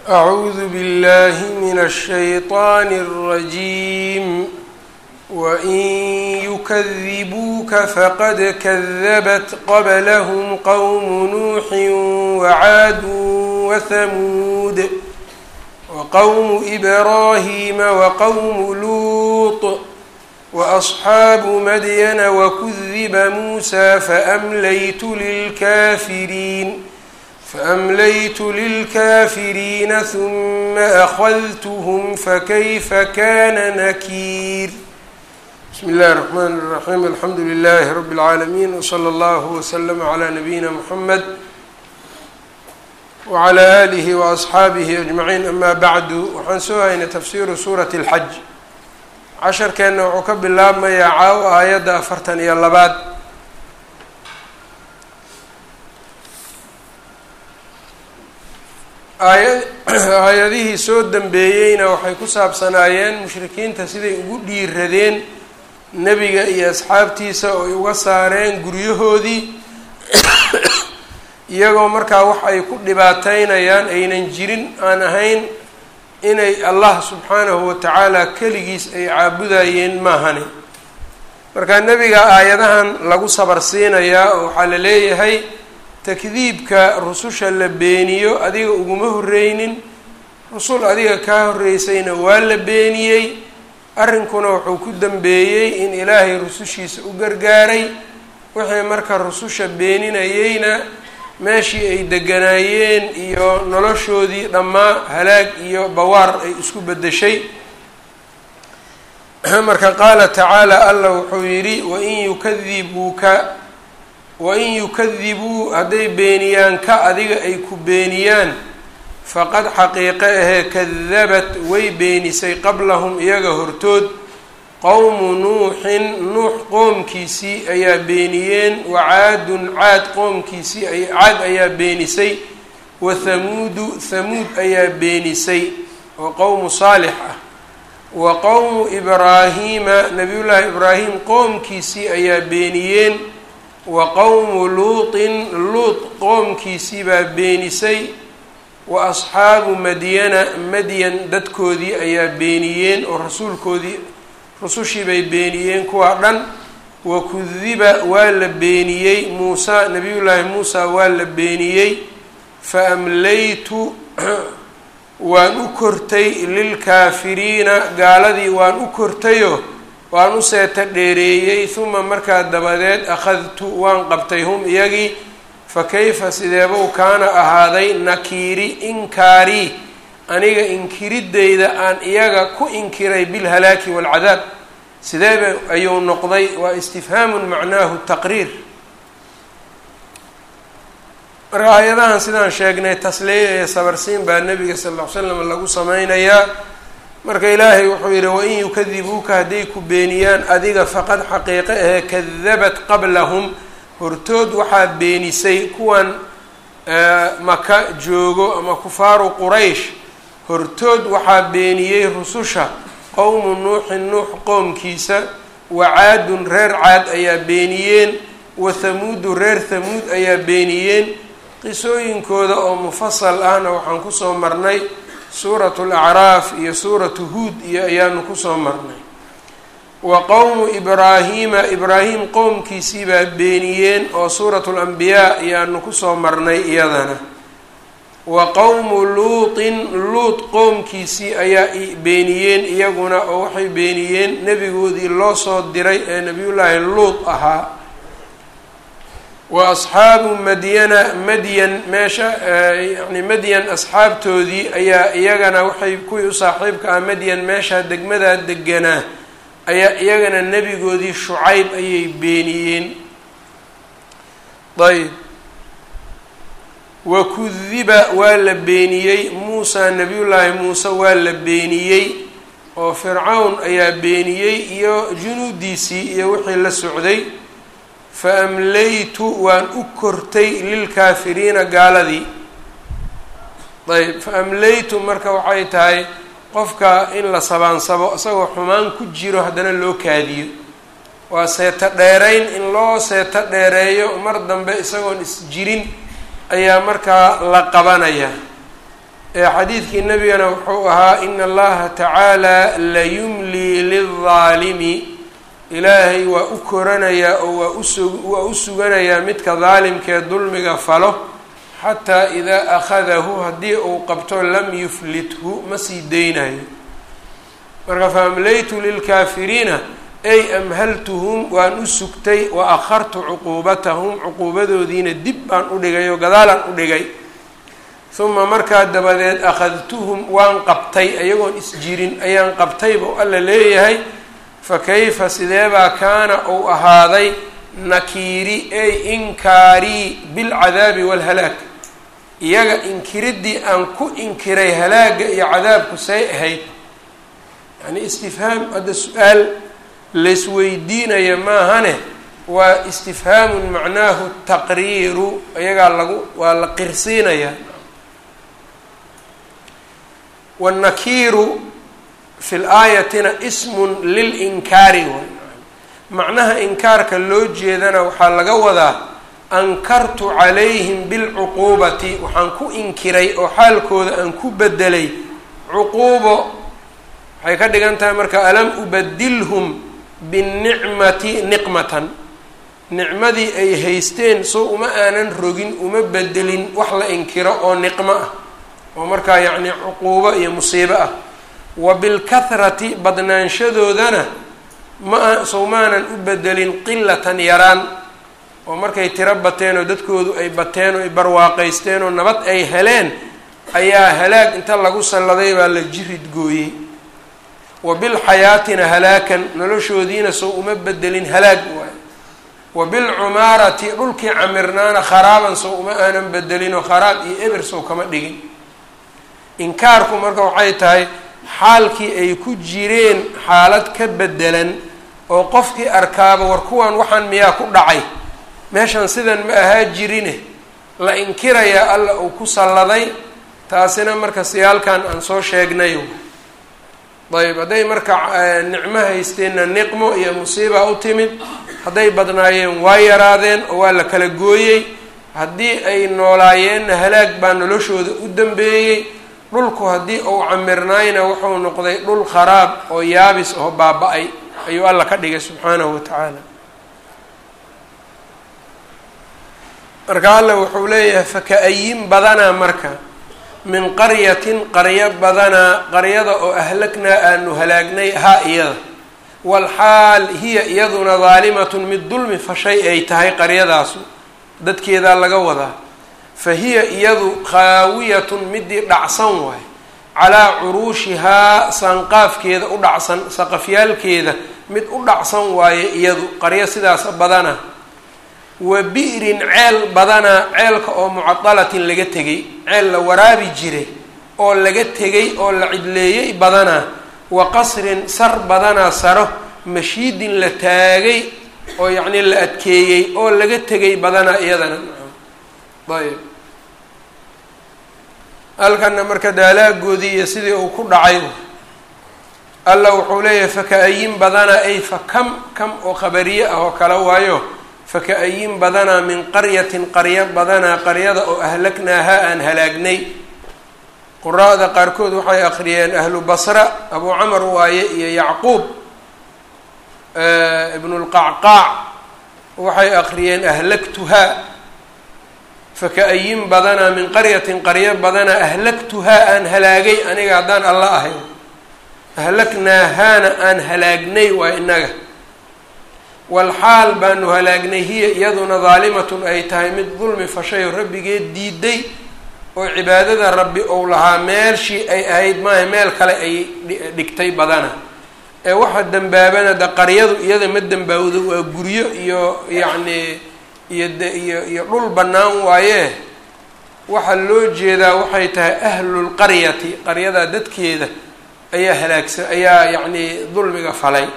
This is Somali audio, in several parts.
أعوذ بالله من الشيطان الرجيم وإن يكذبوك فقد كذبت قبلهم قوم نوح وعاد وثمود وقوم إبراهيم وقوم لوط وأصحاب مدين وكذب موسى فأمليت للكافرين فأمليت للكافرين ثم أخذتهم فكيف كان نكير بسم الله الرحمن الرحيم الحمد لله رب العالمين وصلى الله وسلم على نبينا محمد وعلى آله وأصxaabihi أجمعين أma bعdu waxaan soo haynay tafsiru suuraة الxaj casharkeenna wuxuu ka bilaabmayaa caaw aayadda afartan iyo labaad aaya aayadihii soo dambeeyeyna waxay ku saabsanaayeen mushrikiinta siday ugu dhiiradeen nebiga iyo asxaabtiisa oo ay uga saareen guryahoodii iyagoo markaa wax ay ku dhibaateynayaan aynan jirin aan ahayn inay allah subxaanahu watacaala keligiis ay caabudayeen maahane marka nebiga aayadahan lagu sabar siinayaa oo waxaa la leeyahay takdiibka rususha la beeniyo adiga uguma horreynin rusul adiga kaa horreysayna waa la beeniyey arrinkuna wuxuu ku dambeeyey in ilaahay rusushiisa u gargaaray wixii marka rususha beeninayeyna meeshii ay deganaayeen iyo noloshoodii dhammaa halaag iyo bawaar ay isku beddeshay marka qaala tacaala allah wuxuu yidhi wain yukadibuuka wain yukadibuu hadday beeniyaan ka adiga ay ku beeniyaan faqad xaqiiqe ahee kadabat way beenisay qablahum iyaga hortood qowmu nuuxin nuux qoomkiisii ayaa beeniyeen wa caadun caad qoomkiisii caad ayaa beenisay wa thamuudu thamuud ayaa beenisay oo qowmu saalix ah wa qowmu ibraahiima nabiyullaahi ibraahim qoomkiisii ayaa beeniyeen wa qowmu luutin luut qoomkiisii baa beenisay wa asxaabu madyana madyan dadkoodii ayaa beeniyeen oo rasuulkoodii rusushii bay beeniyeen kuwaa dhan wa kudiba waa la beeniyey muusa nabiyullaahi muusa waa la beeniyey fa amlaytu waan u kortay lilkaafiriina gaaladii waan u kortayo waan u seeta dheereeyey huma markaa dabadeed akhadtu waan qabtay hum iyagii fa kayfa sideebuu kaana ahaaday nakiiri inkaarii aniga inkirideyda aan iyaga ku inkiray bilhalaaki waalcadaab sideeba ayuu noqday waa istifhaamun macnaahu taqriir marka aayadahan sidaan sheegnay tasliya iyo sabarsiin baa nabiga sal ll ly slam lagu sameynayaa marka ilaahay wuxuu yidhi wain yukadibuuka hadday ku beeniyaan adiga faqad xaqiiqe ahee kadabat qablahum hortood waxaa beenisay kuwan maka joogo ama kufaaru quraysh hortood waxaa beeniyey rususha qowmu nuuxin nuux qoomkiisa wa caadun reer caad ayaa beeniyeen wa thamuudu reer thamuud ayaa beeniyeen qisooyinkooda oo mufasal ahna waxaan kusoo marnay suuratu lacraaf iyo suuratu huud iyo ayaanu kusoo marnay wa qowmu ibraahiima ibraahim qowmkiisii baa beeniyeen oo suuratu lambiyaa ayaanu kusoo marnay iyadana wa qowmu luutin luut qoomkiisii ayaa beeniyeen iyaguna oo waxay beeniyeen nebigoodii loo soo diray ee nebiyullaahi luut ahaa wa asxaabu madyana madyan meesha yani madyan asxaabtoodii ayaa iyagana waxay kuwii u saaxiibka ah madyan meesha degmadaa deganaa ayaa iyagana nebigoodii shucayb ayay beeniyeen ayb wa kudiba waa la beeniyey muusa nebiyullaahi muuse waa la beeniyey oo fircawn ayaa beeniyey iyo junuudiisii iyo wixii la socday fa amlaytu waan u kortay lilkaafiriina gaaladii ayb fa amlaytu marka waxay tahay qofka in la sabaansabo isagoo xumaan ku jiro haddana loo kaadiyo waa seeto dheerayn in loo seeto dheereeyo mar dambe isagoon is jirin ayaa markaa la qabanaya xadiidkii nabigana wuxuu ahaa ina allaha tacaala layumlii lildaalimi ilaahay waa u koranayaa oo waa usu waa u suganayaa midka daalimkee dulmiga falo xataa idaa akhadahu haddii uu qabto lam yuflithu ma sii deynayo marka faamlaytu lilkaafiriina ay amhaltuhum waan u sugtay wa akhartu cuquubatahum cuquubadoodiina dib baan u dhigay oo gadaalaan u dhigay uma markaa dabadeed akhadtuhum waan qabtay ayagoon isjirin ayaan qabtay buu alla leeyahay fa kayfa sideebaa kaana uu ahaaday nakiiri ay inkaarii bilcadaabi waalhalaag iyaga inkiriddii aan ku inkiray halaagga iyo cadaabku say ahayd yacni istifhaam hadda su-aal laysweydiinaya maahane waa istifhaamun macnaahu taqriiru iyagaa lagu waa la qirsiinayaa wاnnakiiru fi laayatina ismun lilinkaari way macnaha inkaarka loo jeedana waxaa laga wadaa ankartu calayhim bilcuquubati waxaan ku inkiray oo xaalkooda aan ku bedelay cuquubo waxay ka dhigan tahay marka alam ubadilhum binicmati niqmatan nicmadii ay haysteen soo uma aanan rogin uma bedelin wax la inkiro oo niqmo ah oo markaa yacni cuquubo iyo musiibo ah wa bilkahrati badnaanshadoodana ma sow maanan u bedelin qilatan yaraan oo markay tiro bateen oo dadkoodu ay bateen oo ay barwaaqaysteen oo nabad ay heleen ayaa halaag inta lagu salladay baa la jirid gooyey wa bilxayaatina halaakan noloshoodiina sow uma bedelin halaag waay wa bilcumaarati dhulkii camirnaana kharaaban sow uma aanan bedelinoo kharaab iyo eber sow kama dhigin inkaarku marka waxay tahay xaalkii ay ku jireen xaalad ka bedelan oo qofkii arkaaba war kuwan waxaan miyaa ku dhacay meeshan sidan ma ahaa jirine la inkirayaa alla uu ku salladay taasina marka siyaalkan aan soo sheegnayo ayb hadday marka nicmo haysteenna niqmo iyo musiiba u timid hadday badnaayeen waa yaraadeen oo waa la kala gooyey haddii ay noolaayeenna halaag baa noloshooda u dambeeyey dhulku haddii uu camirnaayna wuxuu noqday dhul kharaab oo yaabis oo baaba-ay ayuu alla ka dhigay subxaanahu wa tacaala marka alla wuxuu leeyahay faka-ayin badanaa marka min qaryatin qaryo badanaa qaryada oo ahlagnaa aanu halaagnay haa iyada walxaal hiya iyaduna daalimatun mid dulmi fashay ay tahay qaryadaasu dadkeedaa laga wadaa fa hiya iyadu khaawiyatun midii dhacsan waay calaa curuushihaa saanqaafkeeda u dhacsan saqafyaalkeeda mid u dhacsan waaye iyadu qaryo sidaas badana wa bi'rin ceel badanaa ceelka oo mucadalatin laga tegay ceel la waraabi jiray oo laga tegay oo la cidleeyey badanaa wa qasrin sar badanaa saro mashiidin la taagay oo yacnii la adkeeyey oo laga tegay badanaa iyadana ayb halkana marka daalaagoodii iyo sidii uu ku dhacay alla wuxuu leeyahay faka-ayin badanaa ay fa kam kam oo khabariye ah oo kale waayo faka-ayin badanaa min qaryatin qaryo badanaa qaryada oo ahlagnaaha aan halaagnay quraada qaarkood waxay akhriyeen ahlu basra abu camar waaye iyo yacquub ibnulqacqaac waxay akhriyeen ahlagtuhaa faka-ayin badanaa min qaryatin qaryo badanaa ahlagtuhaa aan halaagay aniga haddaan alla ahay ahlagnaahaana aan halaagnay waa inaga walxaal baanu halaagnay hiya iyaduna daalimatun ay tahay mid dulmi fashayo rabbigeed diiday oo cibaadada rabbi ou lahaa meelshii ay ahayd maaha meel kale ay dhigtay badana ee waxa dembaabana de qaryadu iyada ma dembaawdo waa guryo iyo yacni iyo de iyo iyo dhul bannaan waaye waxaa loo jeedaa waxay tahay ahlulqaryati qaryadaa dadkeeda ayaa halaagsan ayaa yacni dulmiga falay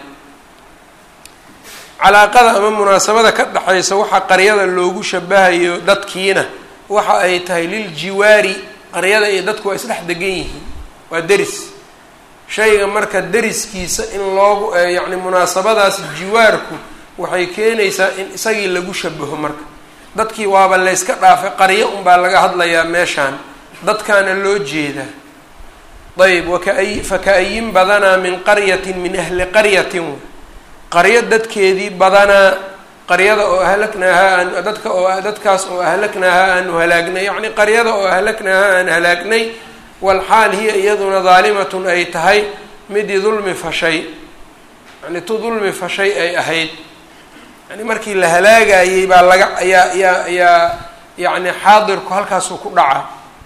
calaaqada ama munaasabada ka dhexaysa waxaa qaryada loogu shabahayo dadkiina waxa ay tahay liljiwaari qaryada iyo dadku waa isdhex degan yihiin waa deris shayga marka deriskiisa in loogu yacni munaasabadaas jiwaarku waxay keenaysaa in isagii lagu shabaho marka dadkii waaba layska dhaafay qaryo unbaa laga hadlayaa meeshaan dadkaana loo jeedaa ayb wakaa faka-ayin badanaa min qaryatin min ahli qaryatin qaryo dadkeedii badanaa qaryada oo ahlaknaahaa aan dadka oo dadkaas oo ahlaknaahaa aanu halaagnay yacni qaryada oo ahlaknaahaa aan halaagnay walxaal hiya iyaduna daalimatun ay tahay midii dulmi fashay yani tu dulmi fashay ay ahayd yani markii la halaagayey baa laga ayaa ayaa ayaa yacni xaadirku halkaasuu ku dhacaa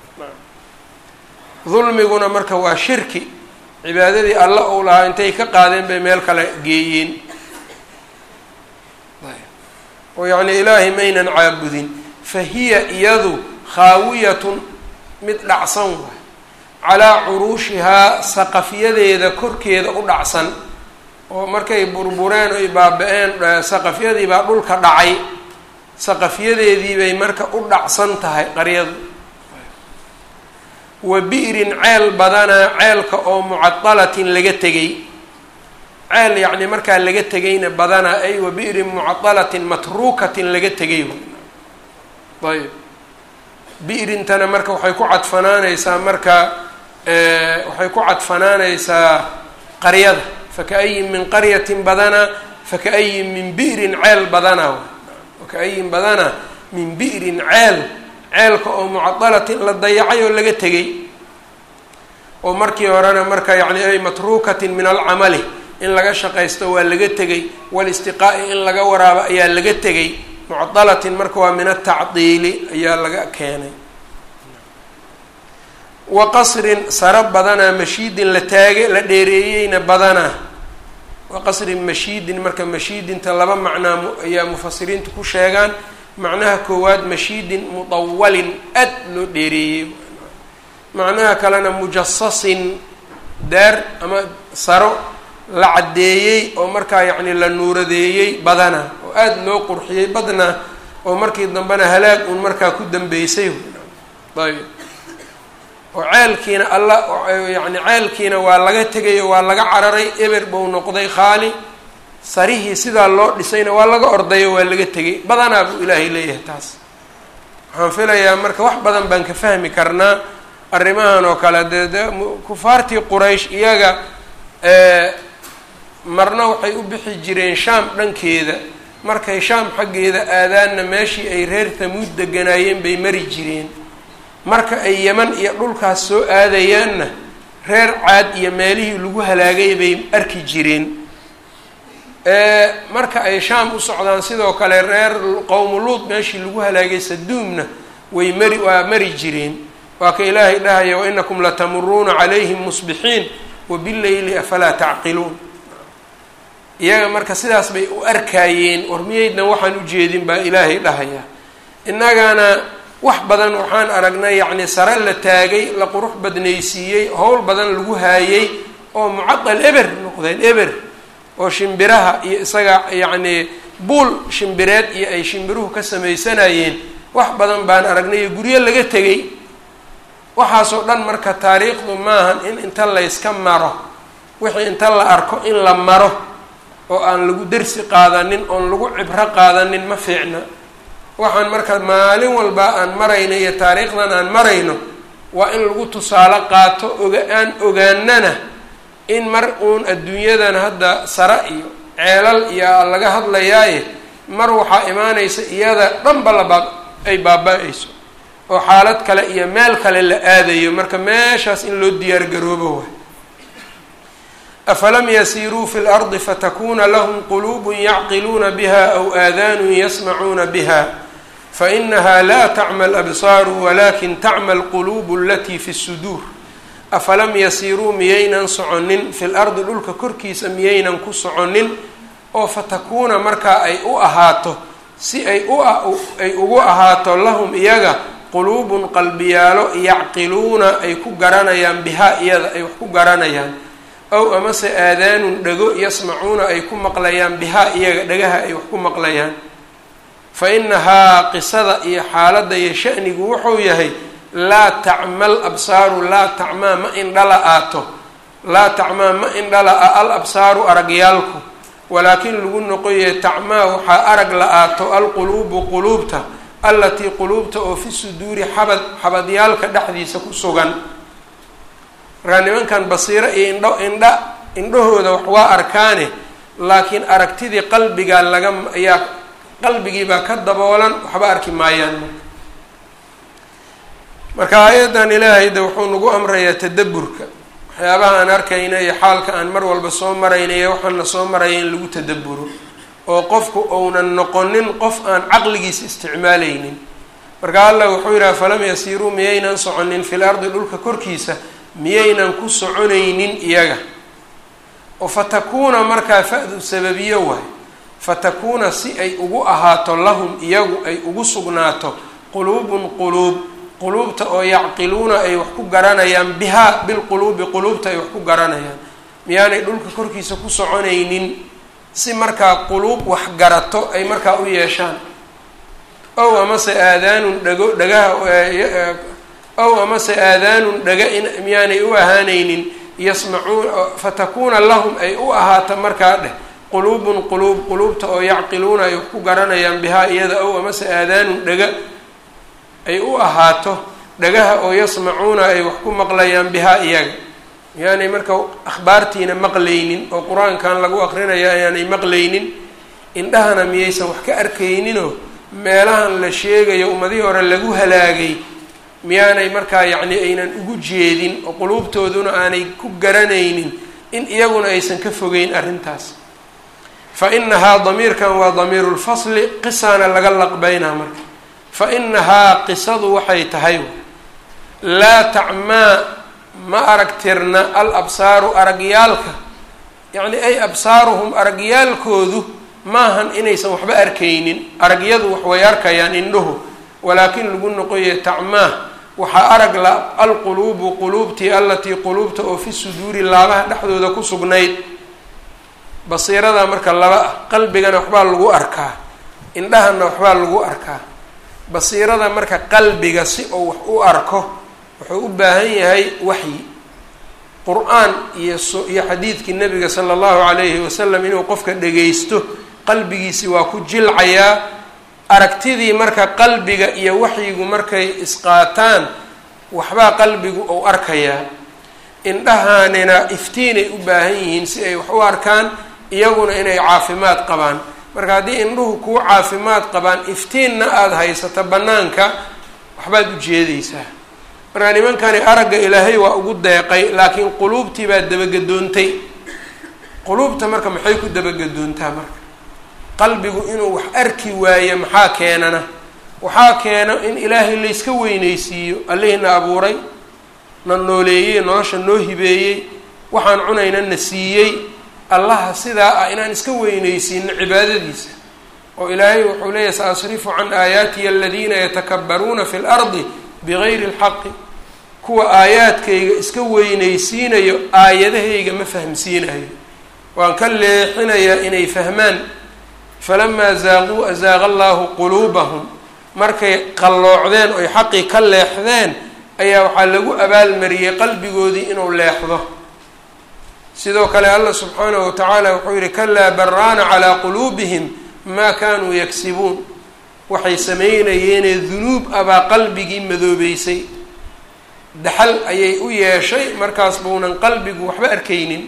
dulmiguna marka waa shirki cibaadadii alla uu lahaa intay ka qaadeen bay meel kale geeyeen oo yacni ilaahay maynan caabudin fa hiya iyadu khaawiyatun mid dhacsan waay calaa curuushihaa saqafyadeeda korkeeda u dhacsan oo markay burbureen oy baaba-een saqafyadii baa dhulka dhacay saqafyadeedii bay marka u dhacsan tahay qaryadu wa bi'rin ceel badanaa ceelka oo mucadalatin laga tegay ceel yacni markaa laga tegayna badanaa ay wa bi'rin mucadalatin matruukatin laga tegay ayb bi'rintana marka waxay ku cadfanaanaysaa marka waxay ku cadfanaanaysaa qaryada faka-ayin min qaryatin badanaa faka-ayin min bi'rin ceel badanaa faka-ayin badanaa min bi'rin ceel ceelka oo mucadalatin la dayacay oo laga tegay oo markii horena marka yacni ay matruukatin min alcamali in laga shaqaysto waa laga tegay walistiqaa'i in laga waraabo ayaa laga tegay mucadalatin marka waa min atacdiili ayaa laga keenay wa qasrin saro badanaa mashiidin la taage la dheereeyeyna badanaa wa qasrin mashiidin marka mashiidinta laba macnaa ayaa mufasiriintu ku sheegaan macnaha koowaad mashiidin mutawalin aad loo dheereeyey macnaha kalena mujasasin daar ama saro la caddeeyey oo markaa yacni la nuuradeeyey badana oo aada loo qurxiyey badna oo markii dambena halaag uun markaa ku dambeysay ayb oo ceelkiina alla yacni ceelkiina waa laga tegayo waa laga cararay eber buu noqday khaali sarihii sidaa loo dhisayna waa laga ordayo waa laga tegay badanaa buu ilaahay leeyahay taas waxaan filayaa marka wax badan baan ka fahmi karnaa arrimahan oo kale dee de kufaartii quraysh iyaga marna waxay u bixi jireen shaam dhankeeda markay shaam xaggeeda aadaanna meeshii ay reer tamuud deganaayeen bay mari jireen marka ay yeman iyo dhulkaas soo aadayaanna reer caad iyo meelihii lagu halaagay bay arki jireen marka ay shaam u socdaan sidoo kale reer qowmuluud meeshii lagu halaagay saduumna way mari waa mari jireen waa ka ilaahay dhahaya wainakum latamuruuna calayhim musbixiin wabileyli afalaa tacqiluun iyaga marka sidaas bay u arkaayeen war miyaydnan waxaan ujeedin baa ilaahay dhahaya innagana wax badan waxaan aragnay yacni sare la taagay la qurux badnaysiiyey howl badan lagu haayey oo mucadal eber noqdeen eber oo shimbiraha iyo isaga yacni buul shimbireed iyo ay shimbiruhu ka samaysanayeen wax badan baan aragnay iyo guryo laga tegay waxaasoo dhan marka taariikhdu maahan in inta layska maro wixii inta la arko in la maro oo aan lagu dersi qaadanin oon lagu cibro qaadanin ma fiicna waxaan marka maalin walba aan marayno iyo taariikhdan aan marayno waa in lagu tusaale qaato oga aan ogaanana in mar uun adduunyadan hadda sare iyo ceelal iyo laga hadlayaaye mar waxaa imaanaysa iyada dhanba laba ay baaba-ayso oo xaalad kale iyo meel kale la aadayo marka meeshaas in loo diyaar garoobo waay afalam yasiiruu fi lardi fatakuna lahum quluubun yacqiluuna biha aw aadaanun yasmacuuna biha fainaha la tacma alabsaaru walakin tacma alquluubu alatii fi suduur afalam yasiiruu miyaynan soconin fi lardi dhulka korkiisa miyaynan ku soconin oo fatakuuna markaa ay u ahaato si ay u ay ugu ahaato lahum iyaga quluubun qalbiyaalo yacqiluuna ay ku garanayaan bihaa iyada ay wax ku garanayaan ow amase aadaanun dhego yasmacuuna ay ku maqlayaan bihaa iyaga dhagaha ay wax ku maqlayaan fa inahaa qisada iyo xaaladda iyo shanigu wuxuu yahay laa tacmal absaaru laa tacmaa ma indhala aato laa tacmaa ma indhala a al absaaru aragyaalku walaakin lagu noqoye tacmaa waxaa arag la aato alquluubu quluubta allatii quluubta oo fi suduuri xabad xabadyaalka dhexdiisa ku sugan markaa nimankan basiiro iyo indho indha indhahooda wax waa arkaane laakiin aragtidii qalbigaa laga ayaa qalbigiibaa ka daboolan waxba arki maayaan marka marka aayaddan ilaahay de wuxuu nagu amrayaa tadaburka waxyaabaha aan arkayna iyo xaalka aan mar walba soo marayna iyo waxaana soo maraya in lagu tadaburo oo qofku uunan noqonin qof aan caqligiisa isticmaalaynin marka allah wuxuu yidhaha falam yasiiruu miyaynan soconin fil ardi dhulka korkiisa miyaynan ku soconaynin iyaga oo fatakuuna markaa fa-du sababiyo waay fatakuuna si ay ugu ahaato lahum iyagu ay ugu sugnaato quluubun quluub quluubta oo yacqiluuna ay wax ku garanayaan bihaa bilquluubi quluubta ay wax ku garanayaan miyaanay dhulka korkiisa ku soconaynin si markaa quluub wax garato ay markaa u yeeshaan ow amase aadaanun dhago dhagaha ow amase aadaanun dhaga in miyaanay u ahaanaynin yasmacuun fatakuuna lahum ay u ahaato markaa dheh quluubun quluub quluubta oo yacqiluuna ay wax ku garanayaan bihaa iyada ow amase aadaanun dhaga ay u ahaato dhagaha oo yasmacuuna ay wax ku maqlayaan bihaa iyaga miyaanay marka akhbaartiina maqlaynin oo qur-aankan lagu aqrinayo ayaanay maqlaynin indhahana miyaysan wax ka arkayninoo meelahan la sheegayo ummadihii hore lagu halaagay miyaanay markaa yacni aynan ugu jeedin oo quluubtooduna aanay ku garanaynin in iyaguna aysan ka fogeyn arrintaas fa inahaa damiirkan waa damiiru lfasli qisaana laga laqbaynaa marka fa inahaa qisadu waxay tahay laa tacmaa ma aragtirna al absaaru aragyaalka yacni ay absaaruhum aragyaalkoodu maahan inaysan waxba arkaynin aragyadu wax way arkayaan indhuhu walaakin lagu noqoya tacmaa waxaa arag la alquluubu quluubtii allatii quluubta oo fi suduuri laabaha dhexdooda ku sugnayd basiirada marka laba ah qalbigana waxbaa lagu arkaa indhahana waxbaa lagu arkaa basiirada marka qalbiga si uu wax u arko wuxuu u baahan yahay waxyi qur-aan iyo so iyo xadiidkii nabiga sala allahu calayhi wasalam inuu qofka dhagaysto qalbigiisi waa ku jilcayaa aragtidii marka qalbiga iyo waxyigu markay isqaataan waxbaa qalbigu uu arkayaa indhahaanina iftiinay u baahan yihiin si ay wax u arkaan iyaguna inay caafimaad qabaan marka haddii indhuhu kuu caafimaad qabaan iftiinna aada haysato bannaanka waxbaad u jeedaysaa marka nimankani aragga ilaahay waa ugu deeqay laakiin quluubtii baa dabagadoontay quluubta marka maxay ku dabagadoontaa marka qalbigu inuu wax arki waayo maxaa keenana waxaa keena in ilaahay layska weynaysiiyo allihina abuuray na nooleeyey nolosha noo hibeeyey waxaan cunayna na siiyey allaha sidaa ah inaan iska weynaysiino cibaadadiisa oo ilaahay wuxuu leeyahy sa asrifu can aayaatiya aladiina yatakabbaruuna fi lardi bigayri lxaqi kuwa aayaadkayga iska weynaysiinayo aayadahayga ma fahmsiinayo waan ka leexinayaa inay fahmaan falamaa zaaquu azaaqa allaahu quluubahum markay qalloocdeen oy xaqii ka leexdeen ayaa waxaa lagu abaalmariyey qalbigoodii inuu leexdo sidoo kale allah subxaanahu watacaala wuxuu yihi kalaa baraana calaa quluubihim maa kaanuu yagsibuun waxay sameynayeenee dunuub abaa qalbigii madoobeysay daxal ayay u yeeshay markaas buunan qalbigu waxba arkaynin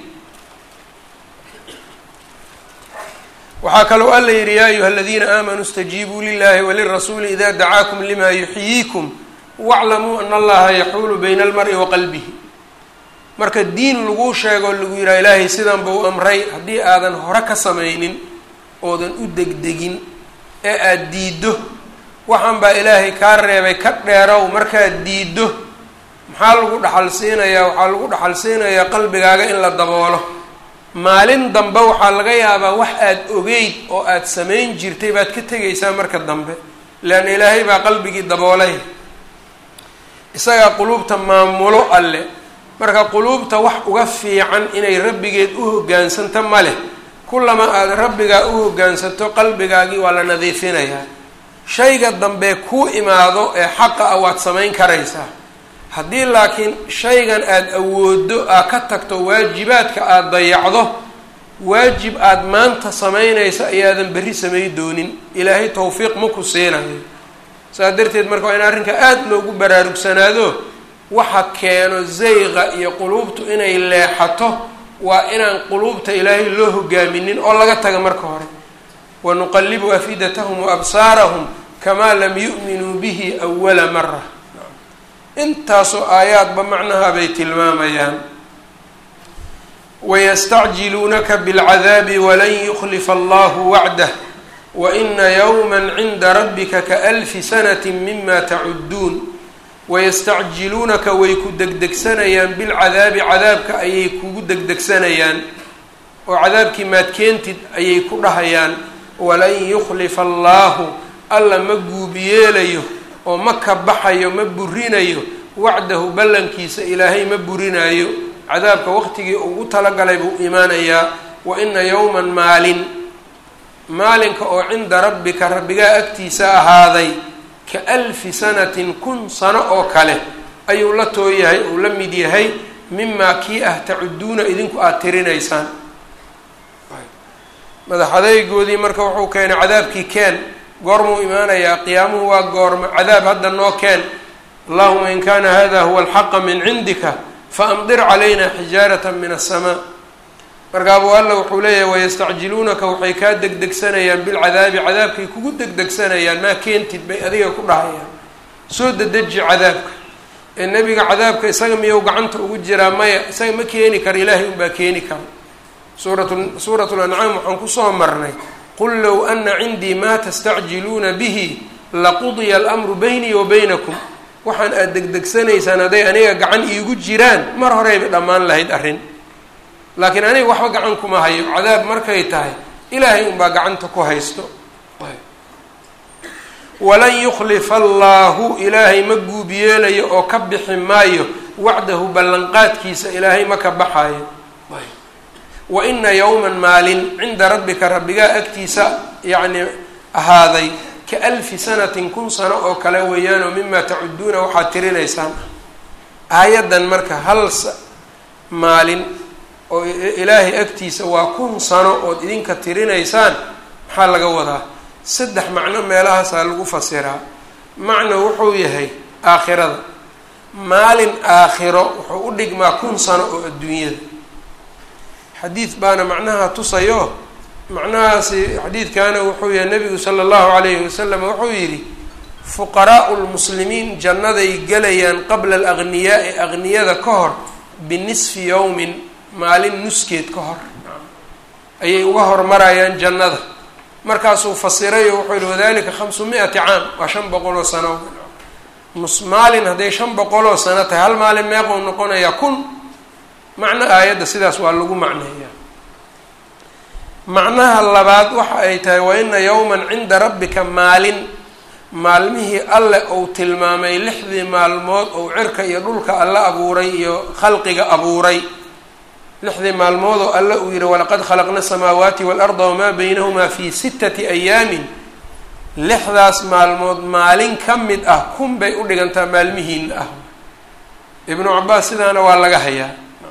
waxaa kaloo alla yidhi yaa ayuha aladiina aamanuu istajiibuu lilahi walirasuuli ida dacaakum lima yuxyiikum waclamuu ana allaha yaxuulu bayna almari wa qalbihi marka diin laguu sheego lagu yidhaha ilaahay sidan buu amray haddii aadan hore ka samaynin oodan u degdegin ee aada diiddo waxaan baa ilaahay kaa reebay ka dheerow markaad diiddo maxaa lagu dhaxal siinayaa waxaa lagu dhaxal siinayaa qalbigaaga in la daboolo maalin dambe waxaa laga yaabaa wax aada ogeyd oo aada samayn jirtay baad ka tegaysaa marka dambe leanna ilaahay baa qalbigii daboolay isagaa quluubta maamulo alle marka quluubta wax uga fiican inay rabbigeed u hoggaansanto ma leh kullama aada rabbigaa u hoggaansato qalbigaagii waa la nadiifinayaa shayga dambe kuu imaado ee xaqa ah waad samayn karaysaa haddii laakiin shaygan aada awooddo aad ka tagto waajibaadka aada dayacdo waajib aada maanta samaynaysa ayaadan berri samay doonin ilaahay tawfiiq ma ku siinayo saas darteed marka waa in arrinka aada loogu baraarugsanaado waxa keeno zayqa iyo quluubtu inay leexato waa inaan quluubta ilaahay loo hogaaminin oo laga taga marka hore wanuqalibu afidatahum waabsaarahum kamaa lam yu'minuu bihi awala mara intaasoo aayaadba macnaha bay tilmaamayaan wayastacjiluunaka bilcadaabi walan yuklifa allahu wacdah waina yowma cinda rabbika kaalfi sanati mima tacudduun wayastacjiluunaka way ku degdegsanayaan bilcadaabi cadaabka ayay kugu degdegsanayaan oo cadaabkii maad keentid ayay ku dhahayaan walan yukhlifa allaahu alla ma guubiyeelayo oo ma ka baxayo ma burinayo wacdahu ballankiisa ilaahay ma burinayo cadaabka waqtigii ugu talagalay buu imaanayaa wa ina yowman maalin maalinka oo cinda rabbika rabbigaa agtiisa ahaaday ka alfi sanatin kun sano oo kale ayuu la tooyahay uu la mid yahay mimaa kii ah tacuduuna idinku aada tirinaysaan madaxadaygoodii marka wuxuu keenay cadaabkii keen goormuu imaanayaa qiyaamuhu waa goorma cadaab hadda noo keen allahuma in kana hada huwa alxaqa min cindika faamdir calayna xijaarata min aلsamaa markaabuu alla wuxuu leeyahay wayastacjiluunaka waxay kaa degdegsanayaan bilcadaabi cadaabkay kugu degdegsanayaan maa keentid bay adiga ku dhahayaan soo dedeji cadaabka ee nebiga cadaabka isaga miyuu gacanta ugu jiraa maya isaga ma keeni kara ilaahay unbaa keeni kara suurat suurat lancaam waxaan kusoo marnay qul low ana cindii maa tastacjiluuna bihi laqudiya almru baynii wa baynakum waxaan aada degdegsanaysaan hadday aniga gacan iigu jiraan mar horeyba dhammaan lahayd arrin laakiin aniga waxba gacan kuma hayo cadaab markay tahay ilaahay unbaa gacanta ku haysto walan yukhlifa allaahu ilaahay ma guub yeelayo oo ka bixi maayo wacdahu ballanqaadkiisa ilaahay ma ka baxayo wa ina yowman maalin cinda rabbika rabbigaa agtiisa yacni ahaaday ka alfi sanatin kun sano oo kale weeyaanoo mimaa tacuduuna waxaad tirinaysaan aayaddan marka hal maalin oo ilaahay agtiisa waa kun sano ood idinka tirinaysaan maxaa laga wadaa saddex macno meelahaasaa lagu fasiraa macno wuxuu yahay aakhirada maalin aakhiro wuxuu u dhigmaa kun sano oo adduunyada xadiid baana macnaha tusayo macnahaasi xadiidkaana wuxuu yahay nabigu sala allahu calayhi wasalam wuxuu yidhi fuqaraau lmuslimiin jannaday gelayaan qabla alagniyaai agniyada ka hor binisfi yowmin maalin nuskeed ka hor ayay uga hormarayaan jannada markaasuu fasiray oo wuxuu yihi wadalika khamsu mi-ati caam waa shan boqol oo sano nus maalin hadday shan boqol oo sano tahay hal maalin meeqou noqonayaa kun macno aayadda sidaas waa lagu macneeyaa macnaha labaad waxa ay tahay wa ina yowman cinda rabbika maalin maalmihii alle uu tilmaamay lixdii maalmood ou cirka iyo dhulka alle abuuray iyo khalqiga abuuray lixdii maalmoodoo alle uu yihi walaqad khalaqna asamaawaati waalarda wamaa baynahumaa fi sittati ayaamin lixdaas maalmood maalin ka mid ah kun bay u dhigantaa maalmihiina ah ibnu cabaas sidaana waa laga hayaa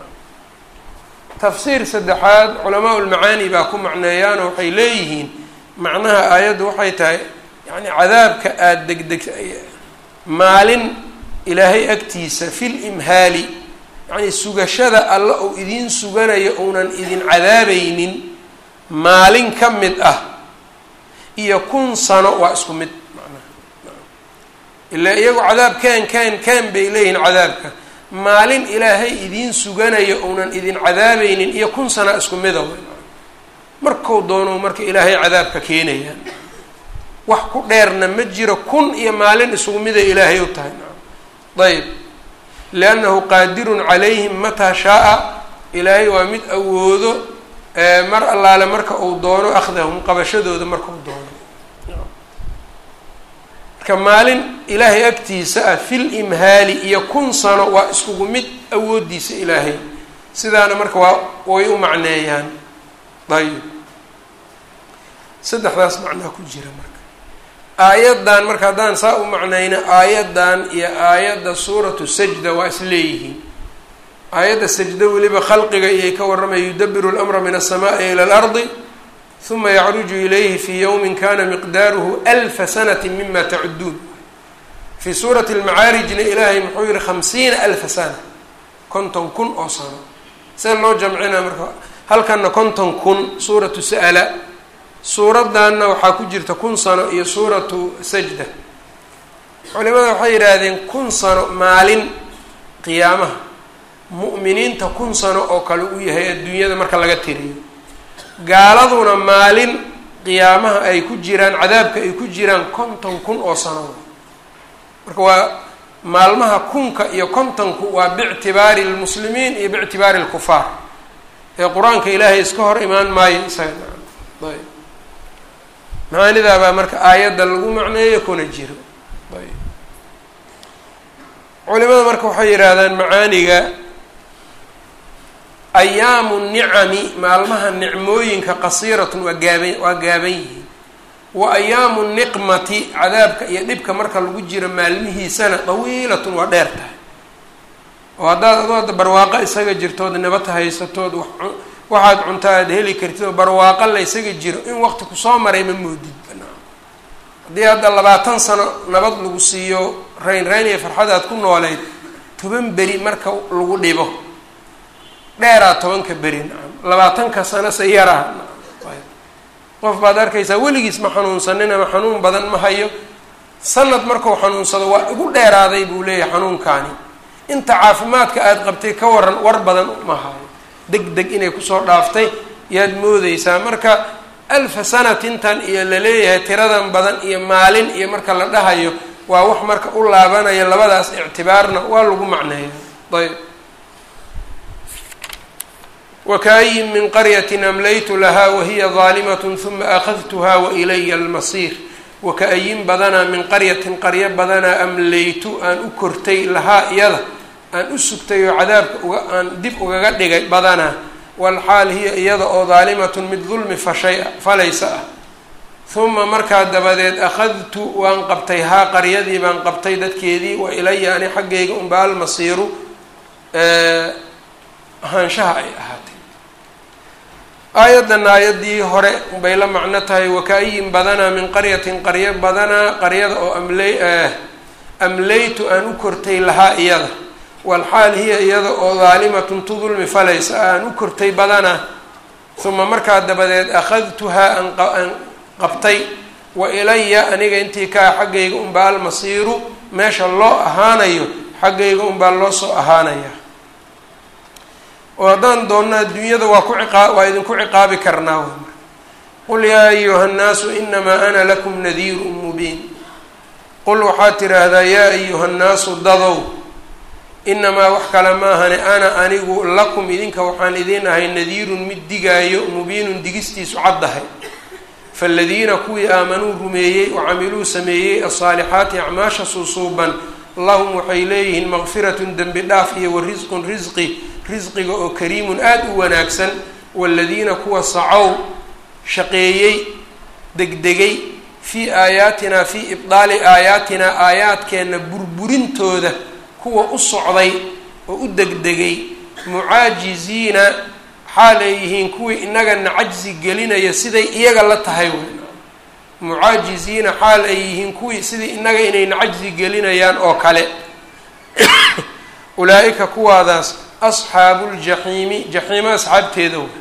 tafsiir saddexaad culamaa ulmacaani baa ku macneeyaanoo waxay leeyihiin macnaha aayaddu waxay tahay yacni cadaabka aada degdeg maalin ilaahay agtiisa fil imhaali yacni sugashada alla uu idiin suganayo uunan idin cadaabaynin maalin ka mid ah iyo kun sano waa isku mid macnaha ilaa iyagu cadaab kaan kaan kaan bay leeyihiin cadaabka maalin ilaahay idiin suganayo uunan idin cadaabaynin iyo kun sana isku mida markuu doono marka ilaahay cadaabka keenayaan wax ku dheerna ma jiro kun iyo maalin isugu miday ilaahay u tahay ayb liannahu qaadirun calayhim mataa shaa-a ilaahay waa mid awoodo mar allaale marka uu doono akhdahum qabashadooda markau doono marka maalin ilaahay agtiisa ah fil imhaali iyo kun sano waa iskugu mid awoodiisa ilaahay sidaana marka waa way u macneeyaan ayib saddexdaas macnaa ku jira marka aayaddan marka haddaan saa u macnayno aayaddan iyo aayadda suuratu sajda waa is leeyihiin aayadda sajda weliba khalqiga iyay ka warramaya yudabiru lamra min alsamaai ila alardi huma yacruju ilayhi fi yowmin kana miqdaaruhu alfa sanati mima tacuduun fii suurati almacaarijna ilaahay muxuu yihi khamsiina alfa sana konton kun oo sano see loo jamcinaa marka halkanna konton kun suuratu sa'ala suuraddanna waxaa ku jirta kun sano iyo suuratu sajda culimada waxay yidhaahdeen kun sano maalin qiyaamaha mu'miniinta kun sano oo kale u yahay adduunyada marka laga tiriyo gaaladuna maalin qiyaamaha ay ku jiraan cadaabka ay ku jiraan konton kun oo sano marka waa maalmaha kunka iyo kontonku waa biictibaari lmuslimiin iyo biictibaari lkufaar ee qur-aanka ilaahay iska hor imaan maayo isaga ayb macaanidaabaa marka aayadda lagu macneeyo kuna jiro ayb culimada marka waxay yidhaahdaan macaaniga ayaamu nicami maalmaha nicmooyinka qasiiratun waa gaaban waa gaaban yihiin wa ayaamu niqmati cadaabka iyo dhibka marka lagu jiro maalmihiisana dawiilatun waa dheer tahay oo haddaad adoo hadda barwaaqo isaga jirtood nabad haysatood wa waxaad cunta aad heli kartid oo barwaaqo la ysaga jiro in waqti kusoo maray ma moodid haddii hadda labaatan sano nabad lagu siiyo rayn rayn iyo farxad aad ku nooleyd toban beri marka lagu dhibo dheeraa tobanka beri nacam labaatanka sano se yaraa qof baad arkaysaa weligiis ma xanuunsanin ama xanuun badan ma hayo sanad markuu xanuunsado waa igu dheeraaday buu leeyahay xanuunkaani inta caafimaadka aada qabtay ka waran war badan ma hayo deg deg inay kusoo dhaaftay yaad moodeysaa marka alfa sanatintan iyo laleeyahay tiradan badan iyo maalin iyo marka la dhahayo waa wax marka u laabanaya labadaas ictibaarna waa lagu macneeya ayb wakaayin min qaryatin amlaytu lahaa wahiya daalimatun huma akhadtuha wailaya almasiir waka-ayin badanaa min qaryatin qaryo badanaa amlaytu aan u kortay lahaa iyada aan u sugtay oo cadaabka uga aan dib ugaga dhigay badanaa walxaal hiya iyada oo daalimatun mid dulmi fashay falaysa ah huma markaa dabadeed akhadtu waan qabtay haa qaryadii baan qabtay dadkeedii wa ilaya ani xaggayga unba almasiiru ahaanshaha ay ahaatay aayaddan aayaddii hore bay la macno tahay waka-ayin badanaa min qaryatin qaryo badanaa qaryada oo amlay amlaytu aan u kortay lahaa iyada walxaal hiya iyada oo daalimatun tu dulmi falaysa aan u kortay badanaa uma markaa dabadeed akhadtuhaa aan qabtay wa ilaya aniga intii kaa xaggayga unbaa almasiiru meesha loo ahaanayo xaggayga unbaa loo soo ahaanaya oo haddaan doonno adduunyada waa ku ciqaa waa idinku ciqaabi karnaa w qul yaa ayuha nnaasu inamaa ana lakum nadiirun mubiin qul waxaad tidhaahdaa yaa ayuha nnaasu dadow inamaa wax kale maahane ana anigu lakum idinka waxaan idiin ahay nadiirun mid digaayo mubiinun digistiisu caddahay faaladiina kuwii aamanuu rumeeyey oo camiluu sameeyey asaalixaati acmaasha suusuuban lahum waxay leeyihiin maqfiratun dembi dhaaf iyo wa risqun risqi risqiga oo kariimun aada u wanaagsan waaladiina kuwa sacow shaqeeyey degdegay fii aayaatinaa fii ibdaali aayaatinaa aayaadkeenna burburintooda kuwa u socday oo u degdegay mucaajiziina xaal ay yihiin kuwii inagana cajsi gelinaya siday iyaga la tahay wey mucaajiziina xaal ay yihiin kuwii sidii inaga inayna cajsi gelinayaan oo kale ulaa-ika kuwaadaas asxaabu ljaxiimi jaxiimo asxaabteeda wey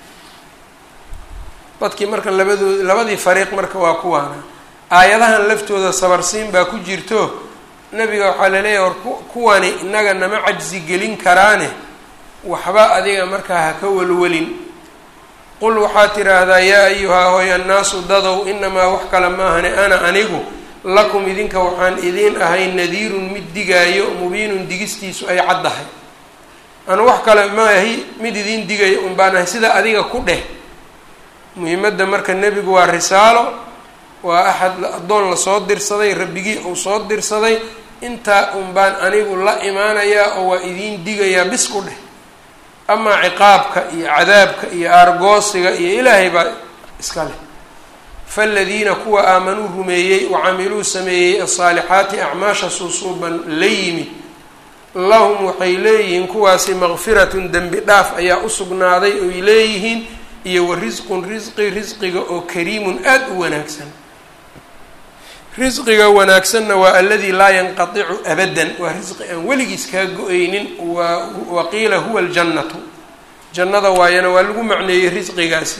dadkii marka labadood labadii fariiq marka waa kuwaana aayadahan laftooda sabarsiin baa ku jirto nabiga waxaa laleeyahay war kuwani inaga nama cajsi gelin karaane waxba adiga markaa ha ka welwelin qul waxaad tidhaahdaa yaa ayuhaa hoy annaasu dadow inamaa wax kale maahane ana anigu lakum idinka waxaan idiin ahay nadiirun mid digaayo mubiinun digistiisu ay caddahay anu wax kale maahi mid idiin digayo un baan ahay sida adiga ku dheh muhiimadda marka nebigu waa risaalo waa axad addoon lasoo dirsaday rabbigii uu soo dirsaday intaa un baan anigu la imaanayaa oo waa idiin digayaa bis ku dheh amaa ciqaabka iyo cadaabka iyo aargoosiga iyo ilaahay baa iska leh faaladiina kuwa aamanuu rumeeyey wacamiluu sameeyey asaalixaati acmaasha suusuuban la yimid lahum waxay leeyihiin kuwaasi maqfiratun dembi dhaaf ayaa u sugnaaday oy leeyihiin iyo wa risqun risqi risqiga oo kariimun aada u wanaagsan risqiga wanaagsanna waa aladii laa yanqaticu abadan waa risqi aan weligiis kaa go-aynin wa waqiila huwa aljannatu jannada waayana waa lagu macneeyey risqigaasi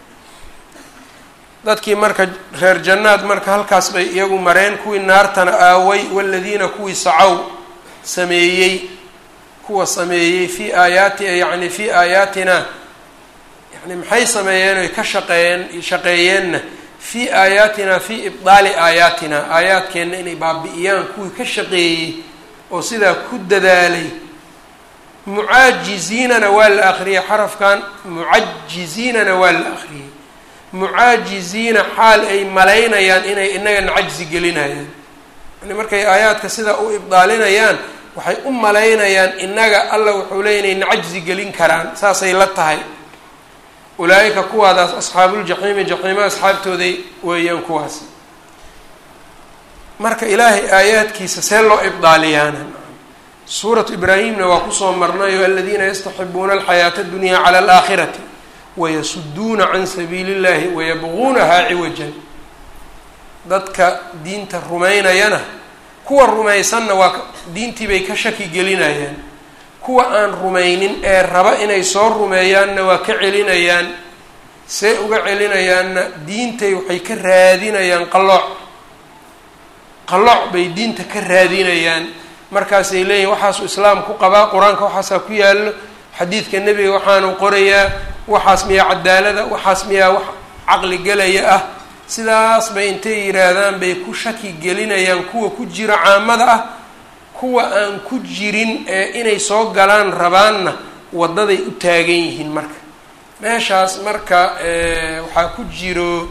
dadkii marka reer jannaad marka halkaas bay iyagu mareen kuwii naartana aaway waladiina kuwii sacow sameeyey kuwa sameeyey fii aayaati yacni fii aayaatina yani maxay sameeyeen oy ka shaqeeyeen shaqeeyeenna fii aayaatina fii ibdaali aayaatina aayaadkeenna inay baabi'iyaan kuwii ka shaqeeyey oo sidaa ku dadaalay mucaajiziinana waa la akriyey xarafkan mucajiziinana waa la akriyey mucaajiziina xaal ay malaynayaan inay inagana cajzi gelinayaan yani markay aayaadka sidaa u ibdaalinayaan waxay u malaynayaan inaga alla wuxuu leey inayna cajzi gelin karaan saasay la tahay ulaa-ika kuwaadaas asxaabuuljaxiimi jaxiima asxaabtooday weeyaan kuwaas marka ilaahay aayaadkiisa see loo ibdaaliyaana suuratu ibraahimna waa kusoo marnayo aladiina yastaxibuuna alxayaata adunyaa cala alaakhirati wayasuduuna can sabiili illahi wayabquunahaa ciwajan dadka diinta rumaynayana kuwa rumaysanna waa diintii bay ka shaki gelinayaan kuwa aan rumaynin ee raba inay soo rumeeyaanna waa ka celinayaan see uga celinayaanna diintay waxay ka raadinayaan qalooc qalooc bay diinta ka raadinayaan markaasay leeyihin waxaasuu islaam ku qabaa qur-aanka waxaasaa ku yaallo xadiidka nebiga waxaanu qorayaa waxaas miyaa cadaalada waxaas miyaa wax caqli gelaya ah sidaas bay intay yidhaahdaan bay ku shaki gelinayaan kuwa ku jira caamada ah kuwa aan ku jirin ee inay soo galaan rabaanna waddaday u taagan yihiin marka meeshaas marka waxaa ku jiro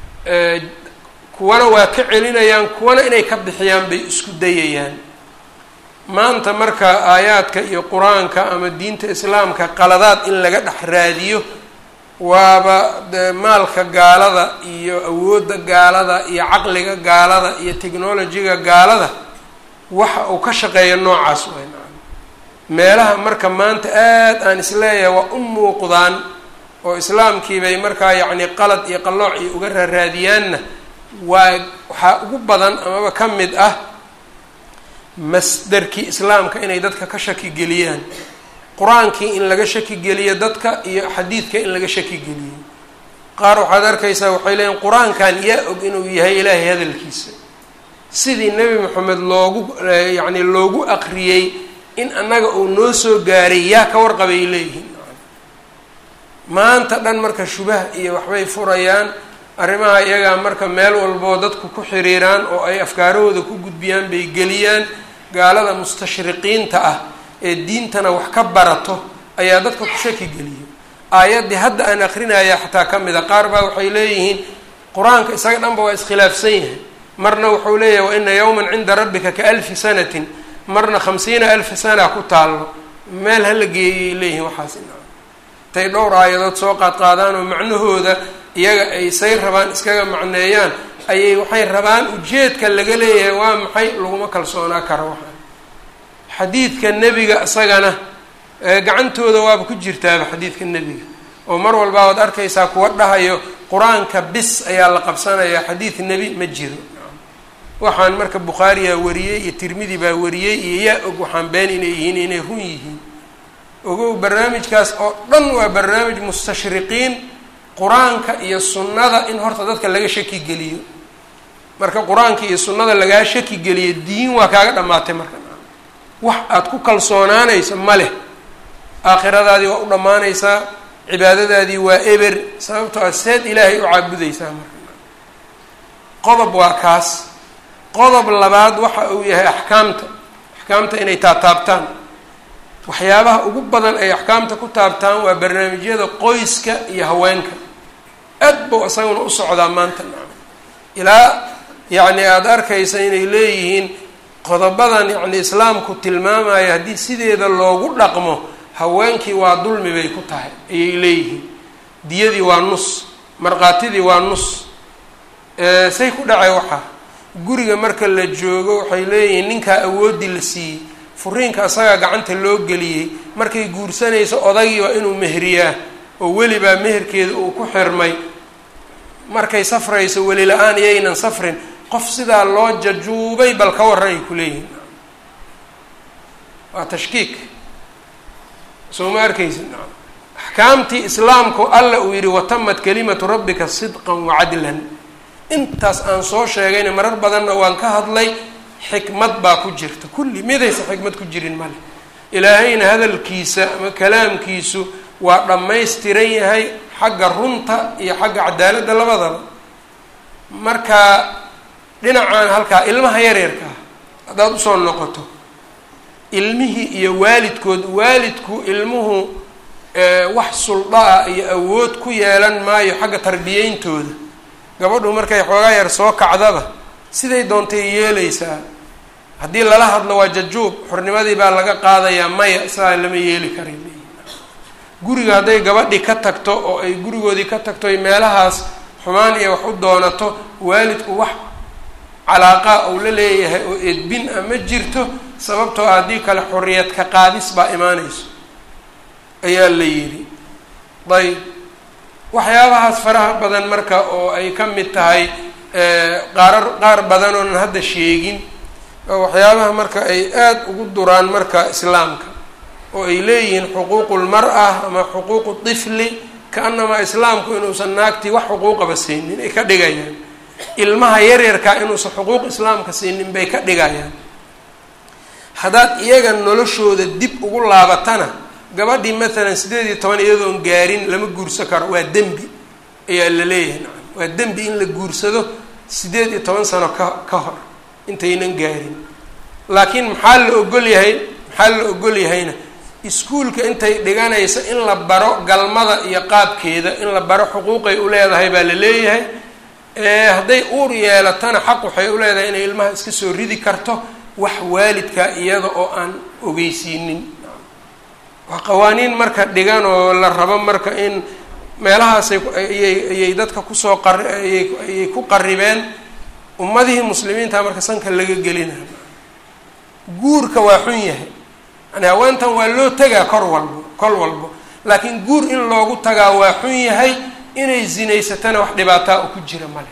kuwana waa ka celinayaan kuwana inay ka bixiyaan bay isku dayayaan maanta marka aayaadka iyo qur-aanka ama diinta islaamka qaladaad in laga dhex raadiyo waaba de maalka gaalada iyo awoodda gaalada iyo caqliga gaalada iyo technolojiga gaalada waxa uu ka shaqeeya noocaas way meelaha marka maanta aad aan isleeyahay waa u muuqdaan oo islaamkiibay markaa yacni qalad iyo qallooc iyo uga raaraadiyaanna waa waxaa ugu badan amaba ka mid ah masderkii islaamka inay dadka ka shaki geliyaan qur-aankii in laga shaki geliyo dadka iyo xadiidka in laga shaki geliyo qaar waxaad arkaysaa waxay leeyiin qur-aankan yaa og inuu yahay ilaahay hadalkiisa sidii nebi moxamed loogu yacni loogu aqriyey in annaga uu noo soo gaaray yaa ka warqabay leeyihiin maanta dhan marka shubaha iyo waxbay furayaan arrimaha iyagaa marka meel walboo dadku ku xiriiraan oo ay afkaarahooda ku gudbiyaan bay geliyaan gaalada mustashriqiinta ah ee diintana wax ka barato ayaa dadka ku shaki geliyo aayaddii hadda aan akrinaya xataa ka mid a qaar baa waxay leeyihiin qur-aanka isaga dhanba waa iskhilaafsan yahay marna wuxuu leeyahay wa ina yowman cinda rabbika ka alfi sanatin marna khamsiina alfa sana ku taallo meel hala geeyay leeyihiin waxaas intay dhowr aayadood soo qaadqaadaan oo macnahooda iyaga ay say rabaan iskaga macneeyaan ayay waxay rabaan ujeedka laga leeyahay waa maxay laguma kalsoonaa karo waxaa xadiidka nebiga isagana gacantooda waaba ku jirtaaba xadiidka nebiga oo mar walbaa waad arkaysaa kuwa dhahayo qur-aanka bis ayaa la qabsanayaa xadiid nebi ma jiro waxaan marka bukhaariyaa wariyey iyo tirmidi baa wariyey iyo yaa og waxaan been inay yihiin inay run yihiin ogow barnaamijkaas oo dhan waa barnaamij mustashriqiin qur-aanka iyo sunnada in horta dadka laga shaki geliyo marka qur-aanka iyo sunnada lagaa shaki geliyo diin waa kaaga dhammaatay marka wax aada ku kalsoonaanayso ma leh aakhiradaadii waa u dhammaanaysaa cibaadadaadii waa eber sababtoo aad seed ilaahay u caabudaysaa marka qodob waa kaas qodob labaad waxa uu yahay axkaamta axkaamta inay taataabtaan waxyaabaha ugu badan ay axkaamta ku taabtaan waa barnaamijyada qoyska iyo haweenka aad buu isaguna u socdaa maanta nacam ilaa yacni aada arkaysa inay leeyihiin qodobadan yacni islaamku tilmaamaya haddii sideeda loogu dhaqmo haweenkii waa dulmi bay ku tahay ayay leeyihiin diyadii waa nus markhaatidii waa nus say ku dhacay waxaa guriga marka la joogo waxay leeyihiin ninkaa awoodii la siiyey furiinka asagaa gacanta loo geliyey markay guursanayso odagii waa inuu meheriyaa oo welibaa meherkeeda uu ku xirmay markay safrayso weli la-aan iyaynan safrin qof sidaa loo jajuubay bal ka warran ay ku leeyihin waa tashkiik soo ma arkaysid nacam axkaamtii islaamku alla uu yidhi watamad kalimatu rabbika sidqan wacadlan intaas aan soo sheegayna marar badanna waan ka hadlay xikmad baa ku jirta kulli midaysa xikmad ku jirin male ilaahayna hadalkiisa ama kalaamkiisu waa dhammaystiran yahay xagga runta iyo xagga cadaaladda labadaba marka dhinacaan halkaa ilmaha yaryarkaa haddaad usoo noqoto ilmihii iyo waalidkood waalidku ilmuhu wax sulda ah iyo awood ku yeelan maayo xagga tarbiyeyntooda gabadhu markay xoogaa yar soo kacdaba siday doontay yeelaysaa haddii lala hadlo waa jajuub xornimadii baa laga qaadayaa maya saa lama yeeli karay guriga hadday gabadhi ka tagto oo ay gurigoodii ka tagto ay meelahaas xumaan iyo wax u doonato waalidku wax calaaqa uu la leeyahay oo edbin ah ma jirto sababtoo ah haddii kale xorriyad ka qaadis baa imaanayso ayaa la yidhi ayb waxyaabahaas faraha badan marka oo ay ka mid tahay qaarar qaar badan oonan hadda sheegin oo waxyaabaha marka ay aada ugu duraan marka islaamka oo ay leeyihiin xuquuqu lmar-a ama xuquuqu tifli ka-anamaa islaamku inuusan naagtii wax xuquuqaba siinin ay ka dhigayaan ilmaha yaryarkaa inuusan xuquuq islaamka siinin bay ka dhigayaan haddaad iyaga noloshooda dib ugu laabatana gabadhii maalan siddeed iyo toban iyadoon gaarin lama guursan karo waa dembi ayaa la leeyahay nacam waa dembi in la guursado siddeed iyo toban sano ka ka hor intaynan gaarin laakiin maxaa la ogol yahay maxaa la ogol yahayna iskuulka intay dhiganaysa in la baro galmada iyo qaabkeeda in la baro xuquuqay u leedahay baa la leeyahay hadday uur yeelatana xaq waxay u leedahay inay ilmaha iska soo ridi karto wax waalidka iyada oo aan ogeysiinin waa qawaaniin marka dhigan oo la rabo marka in meelahaasay ayay ayay dadka kusoo qari ayay ayay ku qaribeen ummadihii muslimiinta marka sanka laga gelina guurka waa xun yahay yani haweentan waa loo tagaa kor walbo kol walbo laakiin guur in loogu tagaa waa xun yahay inay zinaysatana wax dhibaataa oo ku jira male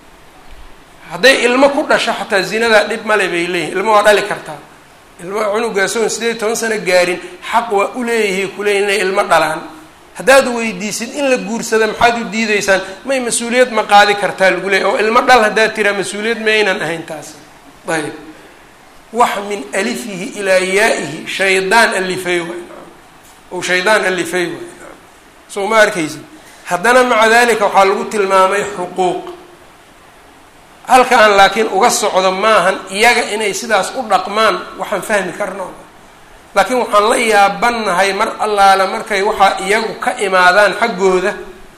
hadday ilmo ku dhasho xataa zinadaa dhib male bay leeyihin ilmo waa dhali kartaa ilmo cunugaasoon sideed iyo toban sano gaarin xaq waa uleeyihi kuleeyihin inay ilmo dhalaan haddaad weydiisid in la guursada maxaad u diideysaan may mas-uuliyad ma qaadi kartaa lagu leeyay oo ilmo dhal haddaad tiraa mas-uuliyad ma aynan ahayn taas ayb wax min alifihi ilaa yaa-ihi shaydaan alifay waay ou shaydaan alifay waay soo ma arkaysid haddana maca dalika waxaa lagu tilmaamay xuquuq halkaan laakiin uga socdo maahan iyaga inay sidaas u dhaqmaan waxaan fahmi karno laakiin waxaan la yaabannahay mar allaale markay waxaa iyagu ka imaadaan xaggooda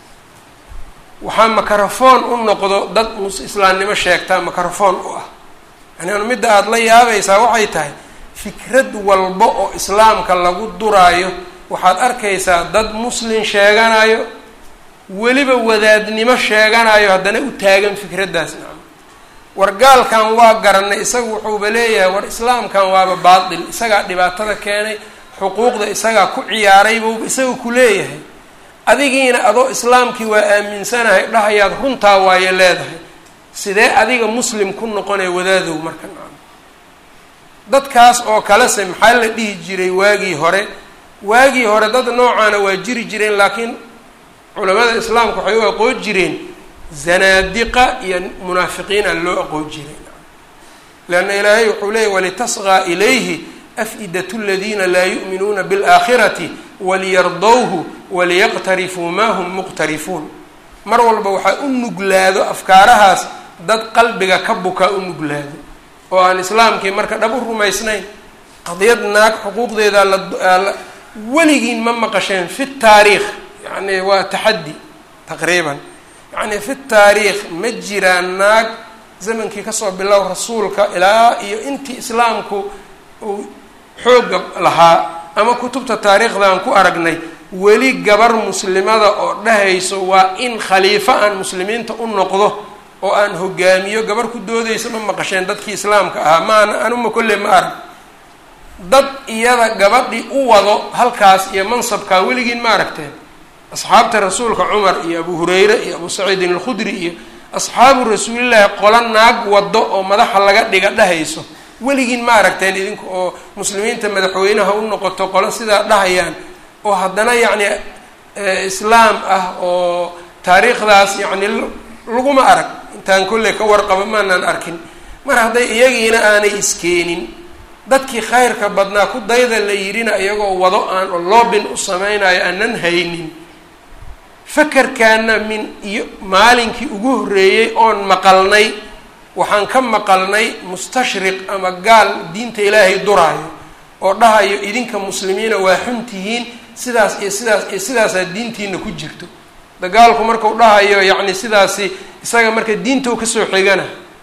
waxaa microphone u noqdo dad mus islaamnimo sheegtaa microphone u ah yani midda aada la yaabaysaa waxay tahay fikrad walba oo islaamka lagu duraayo waxaad arkaysaa dad muslin sheeganayo weliba wadaadnimo sheeganayo haddana u taagan fikraddaas nacam war gaalkan waa garanay isagu wuxuuba leeyahay war islaamkan waaba baatil isagaa dhibaatada keenay xuquuqda isagaa ku ciyaaray buuba isaga ku leeyahay adigiina adoo islaamkii waa aaminsanahay dhahayaad runtaa waayo leedahay sidee adiga muslim ku noqonaya wadaadow marka nacam dadkaas oo kalese maxaa la dhihi jiray waagii hore waagii hore dad noocaana waa jiri jireen laakiin culamada islaamka waxay u aqoon jireen zanaadiqa iyo munaafiqiina loo aqoon jiray leanna ilaahay wuxuu leeyay walitasqaa ilayhi af-idat aladiina laa yu'minuuna biاlaakhirati waliyardowhu waliyaqtarifuu ma hum muqtarifuun mar walba waxaa u nuglaado afkaarahaas dad qalbiga ka bukaa u nuglaado oo aan islaamkii marka dhab u rumaysnayn qadiyad naag xuquuqdeeda la weligiin ma maqasheen fi taariikh yani waa taxaddi taqriiban yacni fi taariikh ma jiraan naag zamankii kasoo bilow rasuulka ilaa iyo intii islaamku uu xooga lahaa ama kutubta taariikhdan ku aragnay weli gabar muslimada oo dhahayso waa in khaliifo aan muslimiinta u noqdo oo aan hogaamiyo gabar ku doodaysa ma maqasheen dadkii islaamka ahaa maana anuma kolle ma arag dad iyada gabadhii u wado halkaas iyo mansabkaa weligiin ma aragteen asxaabta rasuulka cumar iyo abu hurayre iyo abu saciidin alkhudri iyo asxaabu rasuulillaahi qolo naag waddo oo madaxa laga dhiga dhahayso weligiin ma aragteen idinku oo muslimiinta madaxweynaha u noqoto qolo sidaa dhahayaan oo haddana yacni islaam ah oo taariikhdaas yacni laguma arag intaan kolley ka warqabo maanaan arkin mar hadday iyagiina aanay iskeenin dadkii khayrka badnaa ku dayda la yidhina iyagoo wado aan oo loobin u sameynayo aanan haynin fakarkaana min iyo maalinkii ugu horreeyey oon maqalnay waxaan ka maqalnay mustashriq ama gaal diinta ilaahay duraayo oo dhahayo idinka muslimiina waa xun tihiin sidaas iyo sidaas iyo sidaasaa diintiina ku jirto dagaalku markau dhahayo yacni sidaasi isaga marka diinta u kasoo xigana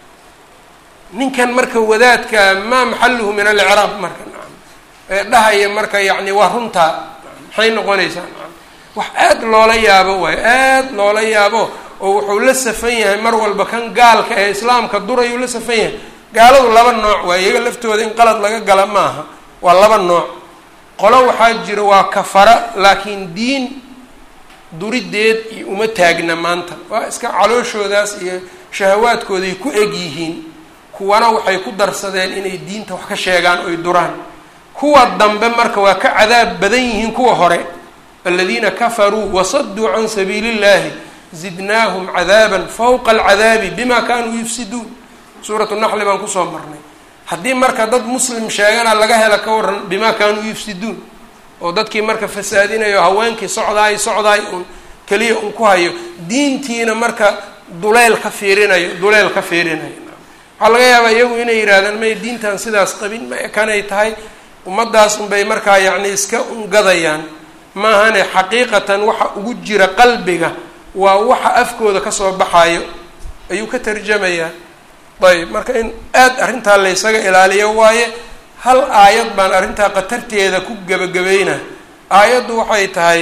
ninkan marka wadaadka maa maxaluhu min alicraab marka nacam ee dhahaya marka yacni waa runtaa maxay noqonaysaa nacam wax aad loola yaabo waayo aad loola yaabo oo wuxuu la safan yahay mar walba kan gaalka ee islaamka durayuu la safan yahay gaaladu laba nooc waaye iyaga laftooda in qalad laga gala maaha waa laba nooc qolo waxaa jira waa kafara laakiin diin durideed iyo uma taagna maanta waa iska calooshoodaas iyo shahawaadkooday ku eg yihiin kuwana waxay ku darsadeen inay diinta wax ka sheegaan oy duraan kuwa dambe marka waa ka cadaab badan yihiin kuwa hore aladiina kafaruu wasaduu can sabiili illahi zidnaahum cadaaban fawqa alcadaabi bima kanuu yufsiduun suuratu naxli baan kusoo marnay haddii marka dad muslim sheegana laga hela ka waran bima kanuu yufsiduun oo dadkii marka fasaadinayo haweenkii socdaay socdaay un keliya un ku hayo diintiina marka duleel ka fiirinayo duleel ka fiirinayo waxaa laga yaabaa iyagu inay yidhahdaan may diintan sidaas qabin ma kanay tahay ummaddaas unbay markaa yacni iska ungadayaan maahane xaqiiqatan waxa ugu jira qalbiga waa waxa afkooda kasoo baxayo ayuu ka tarjamayaa ayb marka in aada arrintaa laysaga ilaaliyo waaye hal aayad baan arrintaa khatarteeda ku gebagabayna aayaddu waxay tahay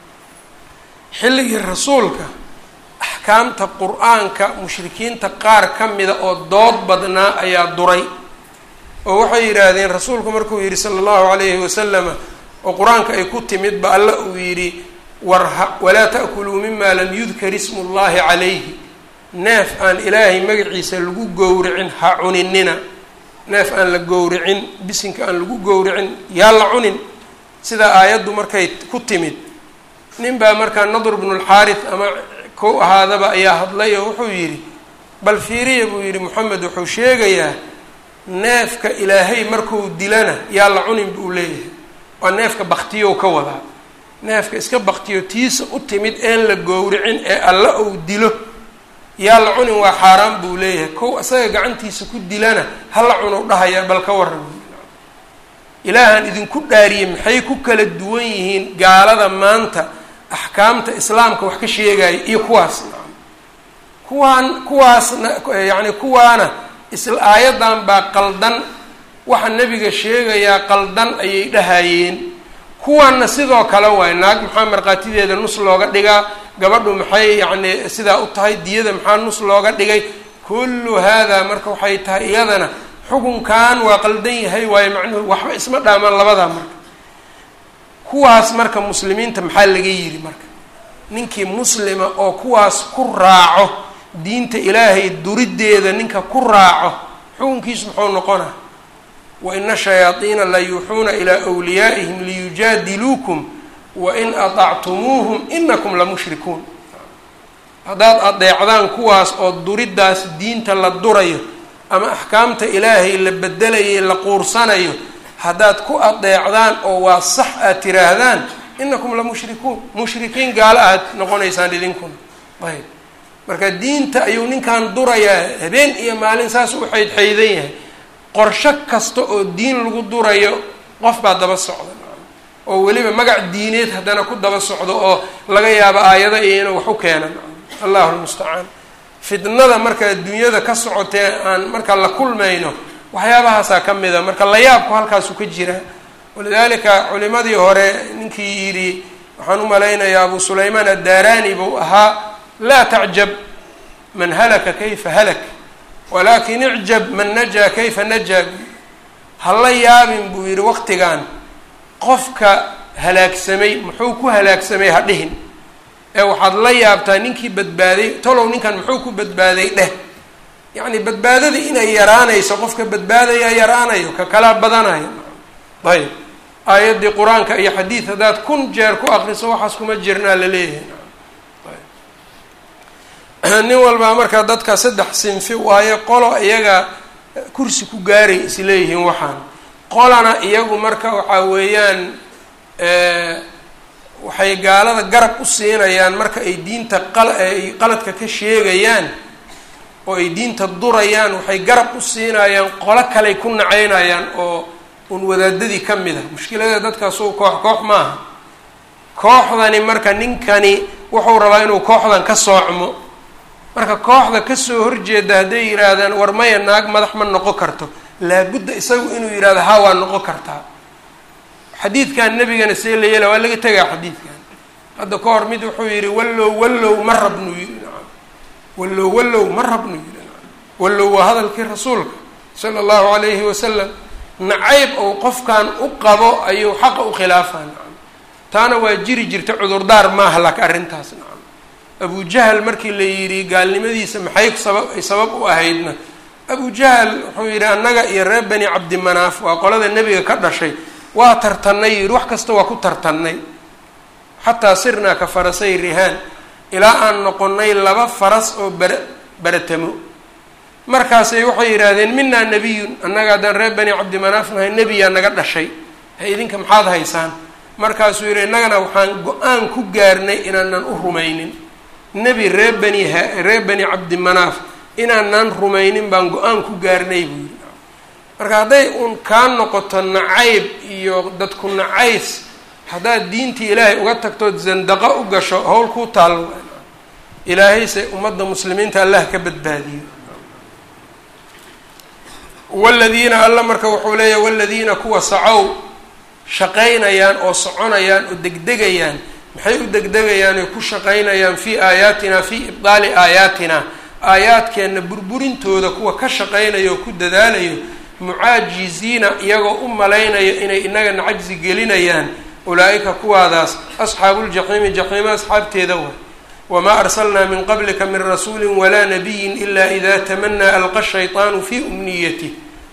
xilligii rasuulka axkaamta qur-aanka mushrikiinta qaar ka mida oo dood badnaa ayaa duray oo waxay yidhaahdeen rasuulku markuu yidhi sala allahu calayhi wasalama oo qur-aanka ay ku timid ba alla uu yidhi warha walaa ta'kuluu mima lam yudkar ismu llahi calayhi neef aan ilaahay magaciisa lagu gowricin ha cuninina neef aan la gowricin bisinka aan lagu gowricin yaa la cunin sidaa aayaddu markay ku timid nin baa markaa nadr bnu lxaarith ama kow ahaadaba ayaa hadlay oo wuxuu yidhi bal fiiriya buu yidhi moxamed wuxuu sheegayaa neefka ilaahay markuu dilana yaa la cunin buu leeyahay waa neefka baktiyow ka wadaa neefka iska baktiyo tiisa u timid een la gowricin ee alla uu dilo yaa la cunin waa xaaraan buu leeyahay kow isaga gacantiisa ku dilana hala cunow dhahaya bal ka waran ilaahan idinku dhaariyey maxay ku kala duwan yihiin gaalada maanta axkaamta islaamka wax ka sheegaya iyo kuwaas nacam kuwaan kuwaasna yacni kuwaana isla aayaddan baa qaldan waxa nebiga sheegayaa qaldan ayay dhahayeen kuwaanna sidoo kale waay naag maxaa markhaatideeda nus looga dhigaa gabadhu maxay yacni sidaa u tahay diyada maxaa nus looga dhigay kullu haadaa marka waxay tahay iyadana xukunkan waa qaldan yahay waayo macnuhu waxba isma dhaamaan labadaa marka kuwaas marka muslimiinta maxaa laga yidhi marka ninkii muslima oo kuwaas ku raaco diinta ilaahay duriddeeda ninka ku raaco xukunkiisu muxuu noqona wa ina shayaadiina la yuuxuuna ilaa wliyaa'ihim liyujaadiluukum wain aطactumuuhum inakum lamushrikuun haddaad adeecdaan kuwaas oo duriddaas diinta la durayo ama axkaamta ilaahay la bedelayo la quursanayo haddaad ku adeecdaan oo waa sax aad tiraahdaan inakum lamushrikuun mushrikiin gaalo aad noqonaysaan idinkuna ayb marka diinta ayuu ninkan durayaa habeen iyo maalin saas u xaydxaydan yahay qorsho kasta oo diin lagu durayo qof baa daba socda oo weliba magac diineed haddana ku daba socdo oo laga yaabo aayada iyo inuu wax u keena allahu lmustacaan fitnada marka adduunyada ka socotee aan marka la kulmayno waxyaabahaasaa ka mid a marka layaabku halkaasu ka jira walidaalika culimadii hore ninkii yidhi waxaan u malaynayaa abu sulaymaan addaarani buu ahaa laa tacjab man halaka kayfa halak walakin icjab man najaa kayfa najaa hala yaabin buu yidhi waqtigan qofka halaagsamay muxuu ku halaagsamay ha dhihin ee waxaad la yaabtaa ninkii badbaaday tolow ninkan muxuu ku badbaaday dheh yacni badbaadada inay yaraanayso qofka badbaadaya yaraanayo ka kalaa badanayo ayb aayaddii qur-aanka iyo xadiid haddaad kun jeer ku akriso waxaas kuma jirnaa la leeyahay nin walbaa markaa dadka saddex sinfi waayo qolo iyaga kursi ku gaaray isleeyihiin waxaan qolana iyagu marka waxaa weeyaan waxay gaalada garab u siinayaan marka ay diinta ay qaladka ka sheegayaan oo ay diinta durayaan waxay garab u siinayaan qolo kaley ku nacaynayaan oo un wadaadadii ka mid ah mushkilada dadkaasuu koox koox maaha kooxdani marka ninkani wuxuu rabaa inuu kooxdan ka soocmo marka kooxda kasoo horjeeda hadday yidhaahdaan war maya naag madax ma noqon karto laabudda isagu inuu yidhahdo haa waa noqon kartaa xadiidkan nebigana see la yeela waa laga tegaa xadiidkan hadda ka hor mid wuxuu yidhi wallow wallow ma rabnu yidhi nacam wallow wallow ma rabnu yidhi nacam wallow waa hadalkii rasuulka sala allahu calayhi wasalam nacayb ou qofkan u qabo ayuu xaqa u khilaafaa nacam taana waa jiri jirta cudurdaar maaha laka arrintaas nacam abu jahal markii la yidhi gaalnimadiisa maxay sabab ay sabab u ahaydna abu jahal wuxuu yidhi annaga iyo reer bani cabdimanaaf waa qolada nebiga ka dhashay waa tartannay yidhi wax kasta waa ku tartannay xataa sirnaa ka farasay rihaan ilaa aan noqonnay laba faras oo bara baratamo markaasay waxay yidhaahdeen minaa nebiyun annaga haddaan reer bani cabdimanaaf nahay nebiyaa naga dhashay he idinka maxaad haysaan markaasuu yidhi innagana waxaan go-aan ku gaarnay inaanan u rumaynin nebi reer bani ha reer bani cabdimanaaf inaanaan rumaynin baan go-aan ku gaarnay buu yidhi marka hadday uun kaa noqoto nacayb iyo dadku nacays haddaad diintii ilaahay uga tagtood zandaqo u gasho howl kuu taal ilaahayse ummadda muslimiinta allah ka badbaadiyo waladiina alla marka wuxuu leeyahy waladiina kuwa sacow shaqaynayaan oo soconayaan oo degdegayaan maxay u degdegayaan oy ku shaqaynayaan fii aayaatina fii ibdaali aayaatina aayaadkeenna burburintooda kuwa ka shaqaynaya oo ku dadaalayo mucaajiziina iyagoo u malaynayo inay inagana cajzi gelinayaan ulaa-ika kuwaadaas asxaabuuljaxiimi jaxiima asxaabteeda way wamaa arsalnaa min qablika min rasuuli walaa nabiyin ila ida tamanaa alqa shayطaanu fii umniyatih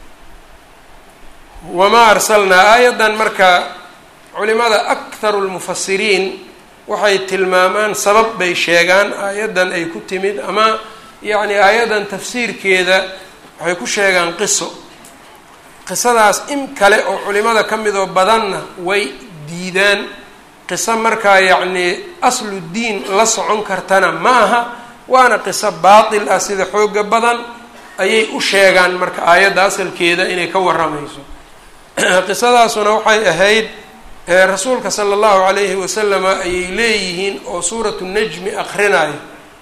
wamaa arsalnaa aayadan marka culimada akharu lmufasiriin waxay tilmaamaan sabab bay sheegaan aayaddan ay ku timid ama yacni aayaddan tafsiirkeeda waxay ku sheegaan qiso qisadaas in kale oo culimada ka midoo badanna way diidaan qiso markaa yacnii aslu diin la socon kartana ma aha waana qiso baatil ah sida xooga badan ayay u sheegaan marka aayadda asalkeeda inay ka warramayso qisadaasuna waxay ahayd rasuulka sala allahu calayhi wasalama ayay leeyihiin oo suuratu najmi akrinayo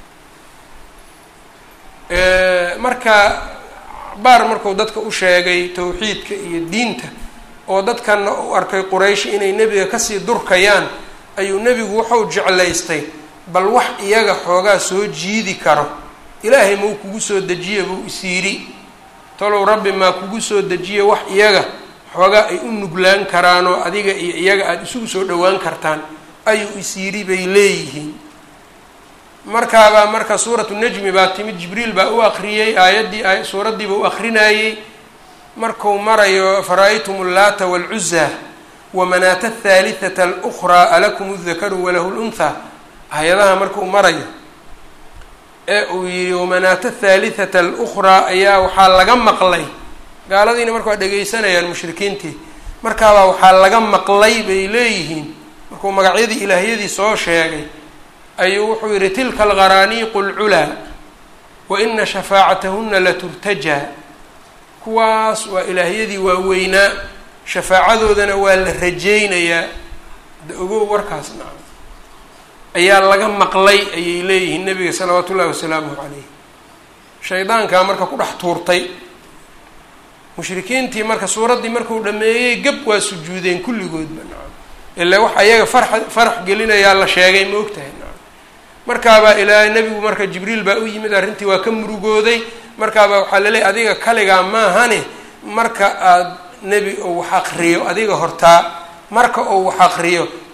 marka baar marku dadka u sheegay towxiidka iyo diinta oo dadkana u arkay quraysh inay nebiga kasii durkayaan ayuu nebigu wuxuu jeclaystay bal wax iyaga xoogaa soo jiidi karo ilaahay mau kugu soo dejiya buu isiiri talow rabbi maa kugu soo dejiya wax iyaga xoogaa ay u nuglaan karaanoo adiga iyo iyaga aada isugu soo dhowaan kartaan ayuu isiiri bay leeyihiin markaabaa marka suuratu najmi baa timid jibriil baa u akriyey aayaddii suuraddiiba u akrinayey marku marayo fara-aytum allaata waalcuzaa wamanaata athaalithata alukhraa alakum aldakaru walahu lunthaa hay-adaha markuu marayo ee uu yihi wamanaata athaalithata alukhraa ayaa waxaa laga maqlay gaaladiina marka waa dhegaysanayaan mushrikiintii markaabaa waxaa laga maqlay bay leeyihiin markuu magacyadii ilaahyadii soo sheegay ayuu wuxuu yihi tilka alqaraaniiqu alculaa wa ina shafaacatahuna laturtajaa kuwaas waa ilaahyadii waaweynaa shafaacadoodana waa la rajaynayaa da ogow warkaas naca ayaa laga maqlay ayay leeyihiin nabiga salawaatu ullahi wasalaamuhu calayh shaydaankaa marka ku dhex tuurtay mushrikiintii marka suuraddii markuu dhameeyey gab waa sujuudeen kulligoodba nacam ilaa wax ayaga farxa farax gelinayaa la sheegay ma og tahay nacam markaabaa ilaahay nebigu marka jibriil baa u yimid arrintii waa ka murugooday markaabaa waxaa laleeyahy adiga kaligaa maahane marka aada nebi ou wax aqriyo adiga hortaa marka ou wax aqriyo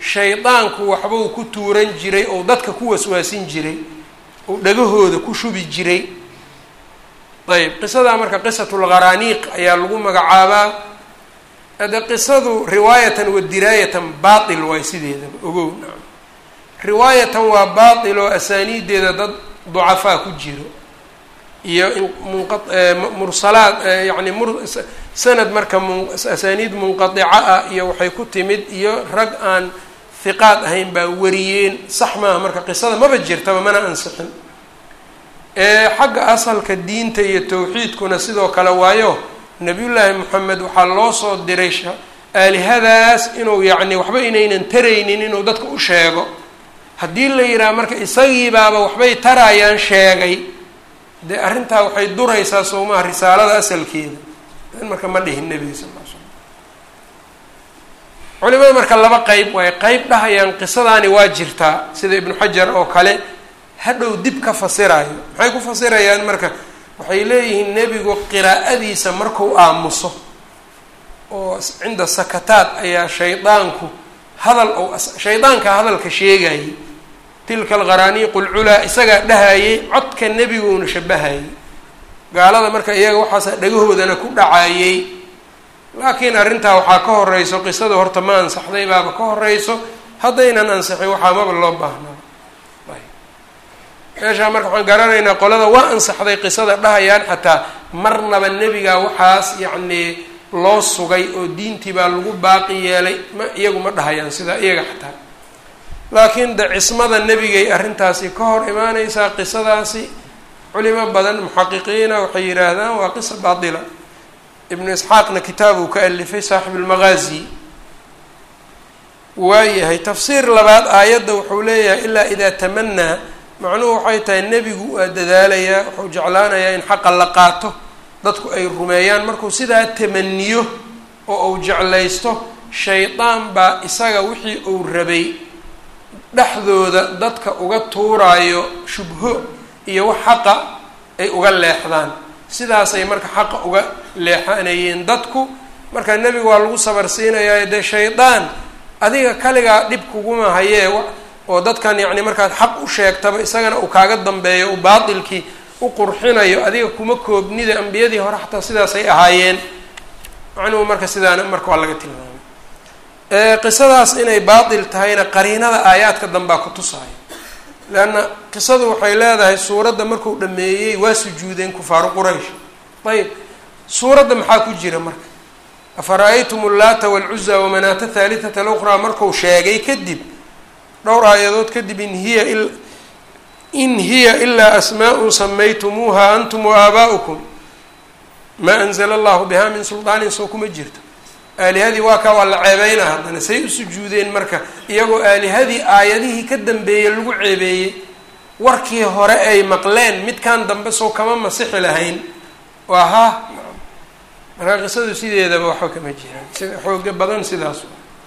shaydaanku waxbuu ku tuuran jiray oo dadka ku waswaasin jiray oo dhagahooda ku shubi jiray ayb qisadaa marka qisatulgharaaniiq ayaa lagu magacaabaa hade qisadu riwaayatan wa diraayatan baatil waay sideedaba ogow nacam riwaayatan waa baatil oo asaaniideeda dad ducafaa ku jiro iyo munqa mursalaad yani mur sanad marka mu asaaniid munqadica ah iyo waxay ku timid iyo rag aan hiqaad ahayn baa wariyeen sax maaha marka qisada maba jirtaba mana ansixin xagga asalka diinta iyo tawxiidkuna sidoo kale waayo nabiyullaahi moxamed waxaa loo soo diray aalihadaas inuu yacni waxba inaynan taraynin inuu dadka u sheego haddii la yidhaha marka isagiibaaba waxbay tarayaan sheegay dee arrintaa waxay duraysaa sowmaha risaalada asalkeeda marka ma dhihin nebiga sal l slam culimada marka laba qeyb waaye qeyb dhahayaan qisadaani waa jirtaa sida ibnu xajar oo kale hadhow dib ka fasirayo maxay ku fasirayaan marka waxay leeyihiin nebigu qiraa'adiisa marku aamuso oo cinda sakataad ayaa shaydaanku hadal ou shaydaanka hadalka sheegayay tilka algharaaniiqu lculaa isagaa dhahayay codka nebiguuna shabahayay gaalada marka iyaga waxaasa dhagahoodana ku dhacayay laakiin arrintaa waxaa ka horeyso qisada horta ma ansaxday baaba ka horeyso haddaynan ansixin waxaa maba loo baahnaa meeshaa marka waxaan garanaynaa qolada waa ansaxday qisada dhahayaan xataa marnaba nebigaa waxaas yacnii loo sugay oo diintii baa lagu baaqi yeelay ma iyagu ma dhahayaan sidaa iyaga xataa laakiin de cismada nebigay arrintaasi ka hor imaaneysaa qisadaasi culimo badan muxaqiqiina waxay yidhaahdaan waa qisa baatila ibnu isxaaqna kitaab uu ka alifay saaxib lmagaazi waayahay tafsiir labaad aayadda wuxuu leeyahay ilaa idaa tamanaa macnuhu waxay tahay nebigu waa dadaalayaa wuxuu jeclaanayaa in xaqa la qaato dadku ay rumeeyaan markuu sidaa tamaniyo oo uu jeclaysto shaydaan baa isaga wixii uu rabay dhexdooda dadka uga tuuraayo shubho iyo wax xaqa ay uga leexdaan sidaasay marka xaqa uga leexanayeen dadku marka nebigu waa lagu sabarsiinayaa dee shaydaan adiga kaligaa dhib kuguma hayee oo dadkan yacni markaad xaq u sheegtaba isagana uu kaaga dambeeyo uu baatilkii u qurxinayo adiga kuma koobnida ambiyadii hore xataa sidaasay ahaayeen macnuhu marka sidaana marka waa laga tilmaamay qisadaas inay baatil tahayna qariinada aayaadka dambaa ku tusaayo leanna qisadu waxay leedahay suuradda markuu dhameeyey waa sujuudeen kufaaru quraysh ayib suuradda maxaa ku jira marka afara-aytum ullaata walcuza wamanaata thaalitata luqraa marku sheegay kadib dhowr aayadood kadib in hiya in hiya ilaa asmaa'un samaytumuuha antum waaaba'ukum maa anzala allahu biha min suldaanin soo kuma jirto aalihadii waa kaa waa la ceebeyna haddana say u sujuudeen marka iyagoo aalihadii aayadihii ka dambeeyey lagu ceebeeyey warkii hore ay maqleen midkan dambe soo kama masixi lahayn waa ha marka qisadu sideedaba waxba kama jiraan sida xooga badan sidaas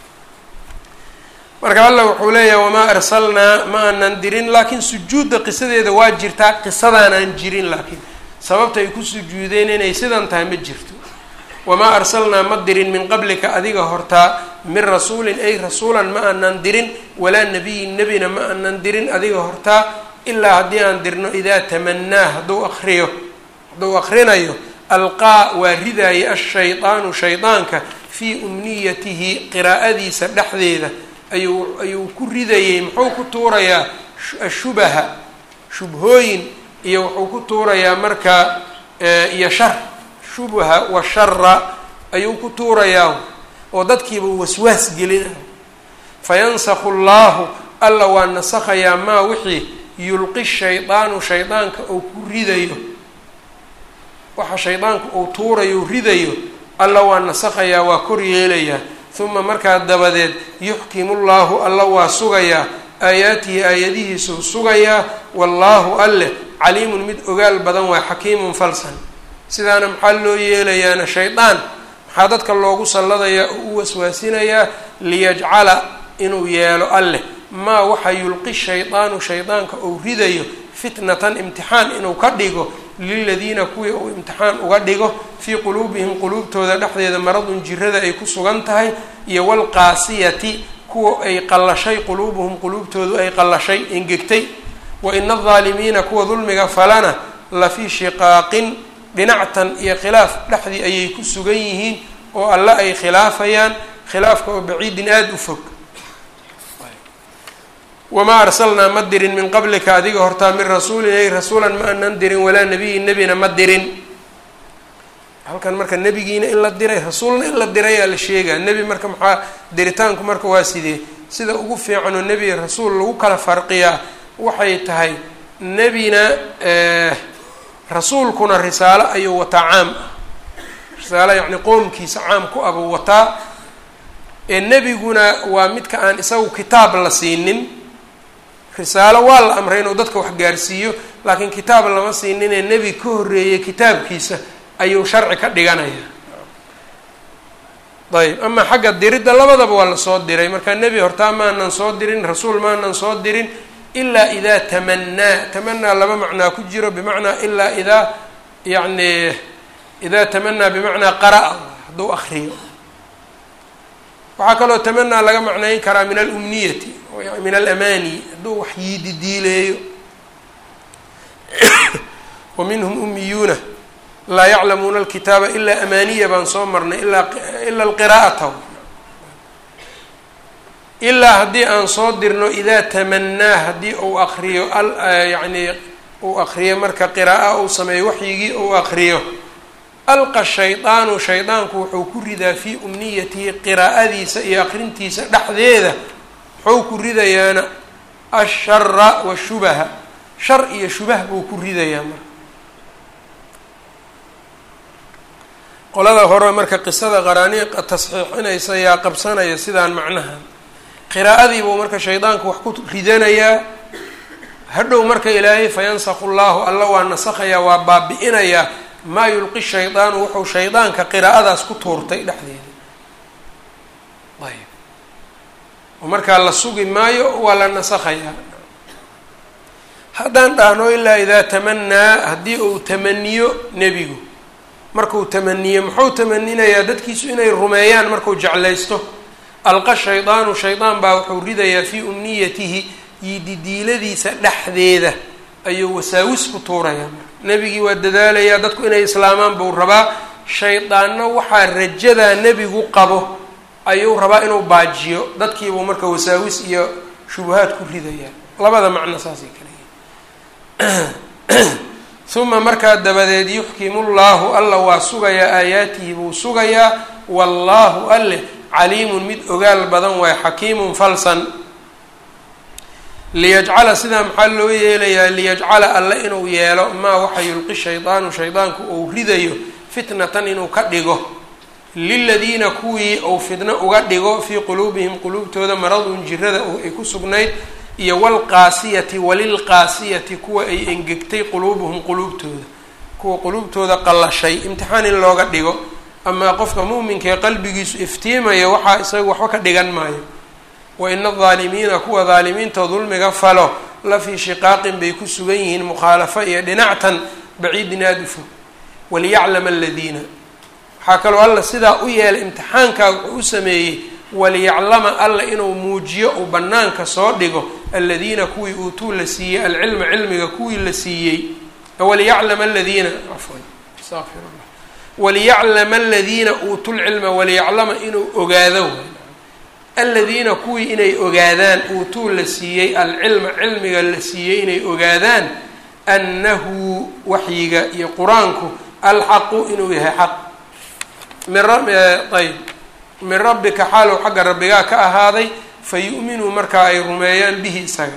marka alla wuxuu leeyahay wamaa arsalnaa ma aanan dirin laakiin sujuudda qisadeeda waa jirtaa qisadaanaan jirin laakiin sababta ay ku sujuudeen inay sidan tahay ma jirto wamaa arsalnaa ma dirin min qablika adiga hortaa min rasuulin ay rasuulan ma aanan dirin walaa nabiyin nebina ma aanan dirin adiga hortaa ilaa haddii aan dirno idaa tamanaa hadduu akriyo hadduu akrinayo alqaa waa ridaaya ashaydaanu shaydaanka fii umniyatihi qiraa'adiisa dhexdeeda ayuu ayuu ku ridayey muxuu ku tuurayaa ashubaha shubhooyin iyo wuxuu ku tuurayaa marka iyo shar shubha wa shara ayuu ku tuurayaa oo dadkiiba waswaas gelina fayansakhu llahu alla waa nasakhayaa maa wixii yulqi shaydaanu shaydaanka uu ku ridayo waxa shaydaanku uu tuurayo ridayo alla waa nasakhayaa waa kor yeelayaa uma markaa dabadeed yuxkimu llahu alla waa sugayaa aayaatihi aayadihiisuu sugayaa wallaahu alleh caliimun mid ogaal badan waa xakiimun falsan sidaana maxaa loo yeelayaana shaydaan maxaa dadka loogu salladayaa oo u waswaasinayaa liyajcala inuu yeelo alleh maa waxa yulqi shaydaanu shaydaanka uu ridayo fitnatan imtixaan inuu ka dhigo liladiina kuwii uu imtixaan uga dhigo fii quluubihim quluubtooda dhexdeeda maradun jirada ay ku sugan tahay iyo walqaasiyati kuwa ay qallashay quluubuhum quluubtoodu ay qallashay engegtay wa ina aldaalimiina kuwa dulmiga falana la fii shiqaaqin dhinactan iyo khilaaf dhexdii ayay ku sugan yihiin oo alle ay khilaafayaan khilaafka oo baciidin aada u fog wamaa arsalnaa ma dirin min qablika adiga hortaa min rasuulin ay rasuulan ma anan dirin walaa nebiyin nebina ma dirin halkan marka nebigiina in la diray rasuulna in la dirayaa la sheegaa nebi marka maxaa diritaanku marka waa sidee sida ugu fiicanoo nebi rasuul lagu kala farqiyaa waxay tahay nebina rasuulkuna risaalo ayuu wataa caam ah risaalo yacni qoomkiisa caam ku abuu wataa ee nebiguna waa midka aan isagu kitaab la siinin risaalo waa la amray inuu dadka wax gaarsiiyo laakiin kitaab lama siinin ee nebi ka horreeyay kitaabkiisa ayuu sharci ka dhiganaya ayb ama xagga diridda labadaba waa lasoo diray marka nebi hortaa maanan soo dirin rasuul maanan soo dirin ilaa idaa tamanaa tamanaa laba macnaa ku jiro bimacnaa ilaa idaa yacni idaa tamanaa bimacnaa qara'a hadduu akriyo waxaa kaloo tamanaa laga macnayn karaa min alumniyati min alamani hadduu wax yiididiileeyo wa minhum umiyuuna laa yaclamuuna alkitaaba ilaa amaaniya baan soo marnay ilaa ila alqiraa'ata ilaa haddii aan soo dirno idaa tamanaa haddii uu akriyo yacni uu akriyo marka qira'a uu sameeyo waxyigii uu akriyo alqa shaydaanu shaydaanku wuxuu ku ridaa fii umniyatihi qiraa'adiisa iyo akrintiisa dhexdeeda wuxuu ku ridayaana ashara washubaha shar iyo shubah buu ku ridayaa marka qolada hore marka qisada qaraaniiqa tasxiixinaysa yaa qabsanaya sidaan macnahan qiraa'adii buu marka shaydaanku wax ku ridanayaa hadhow marka ilaahay fayansakhu llahu alla waa nasakhayaa waa baabi-inayaa maa yulqi shaydaanu wuxuu shaydaanka qiraa'adaas ku tuurtay dhexdeeda ayb oo markaa la sugi maayo waa la nasakhayaa haddaan dhahno ilaa idaa tamanaa haddii uu tamaniyo nebigu markuu tamaniyo muxuu tamaninayaa dadkiisu inay rumeeyaan markuu jeclaysto alqa shaydaanu shaydaan baa wuxuu ridayaa fii umniyatihi yididiiladiisa dhexdeeda ayuu wasaawis ku tuurayaa nebigii waa dadaalayaa dadku inay islaamaan buu rabaa shaydaanna waxaa rajadaa nebigu qabo ayuu rabaa inuu baajiyo dadkiibuu marka wasaawis iyo shubahaad ku ridayaa labada macno saasay kale yihin uma markaa dabadeed yuxkimu llahu alla waa sugayaa aayaatihi buu sugayaa wallaahu alleh caliimun mid ogaal badan waay xakiimun falsan liyajcala sidaa maxaa loo yeelayaa liyajcala alle inuu yeelo maa waxa yulqi shaydaanu shaydaanku uu ridayo fitnatan inuu ka dhigo liladiina kuwii uu fitno uga dhigo fii quluubihim quluubtooda maradun jirada ay ku sugnayd iyo walqaasiyati walilqaasiyati kuwa ay engegtay quluubuhum quluubtooda kuwa quluubtooda qallashay imtixaan in looga dhigo amaa qofka muuminka ee qalbigiisu iftiimaya waxaa isaga waxba ka dhigan maayo wa ina aldaalimiina kuwa daalimiinta dulmiga falo la fii shiqaaqin bay ku sugan yihiin mukhaalafo iyo dhinactan baciidin aada u fog waliyaclama aladiina waxaa kaloo alla sidaa u yeelay imtixaankaa wuxuu u sameeyey waliyaclama alla inuu muujiyo uu banaanka soo dhigo aladiina kuwii uutuu la siiyey alcilma cilmiga kuwii la siiyey waliyaclama aladiina cafwan astaqfir llah waliyaclama aladiina uutu lcilma waliyaclama inuu ogaado aladiina kuwii inay ogaadaan uutuu la siiyey alcilma cilmiga la siiyey inay ogaadaan annahu waxyiga iyo qur-aanku alxaqu inuu yahay xaq min ayb min rabbika xaalow xagga rabbigaa ka ahaaday fa yu'minuu markaa ay rumeeyaan bihi isaga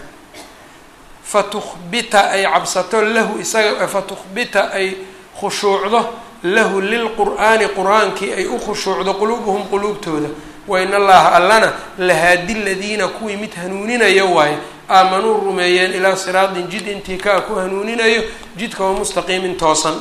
fatukhbita ay cabsato lahu isaga fatukhbita ay khushuucdo lahu lilqur'aani qur-aankii ay u khushuucdo quluubuhum quluubtooda wain allaha allana lahaadi ladiina kuwii mid hanuuninaya waaye aamanuu rumeeyeen ilaa siraatin jid intii kaa ku hanuuninayo jidka oo mustaqiimin toosan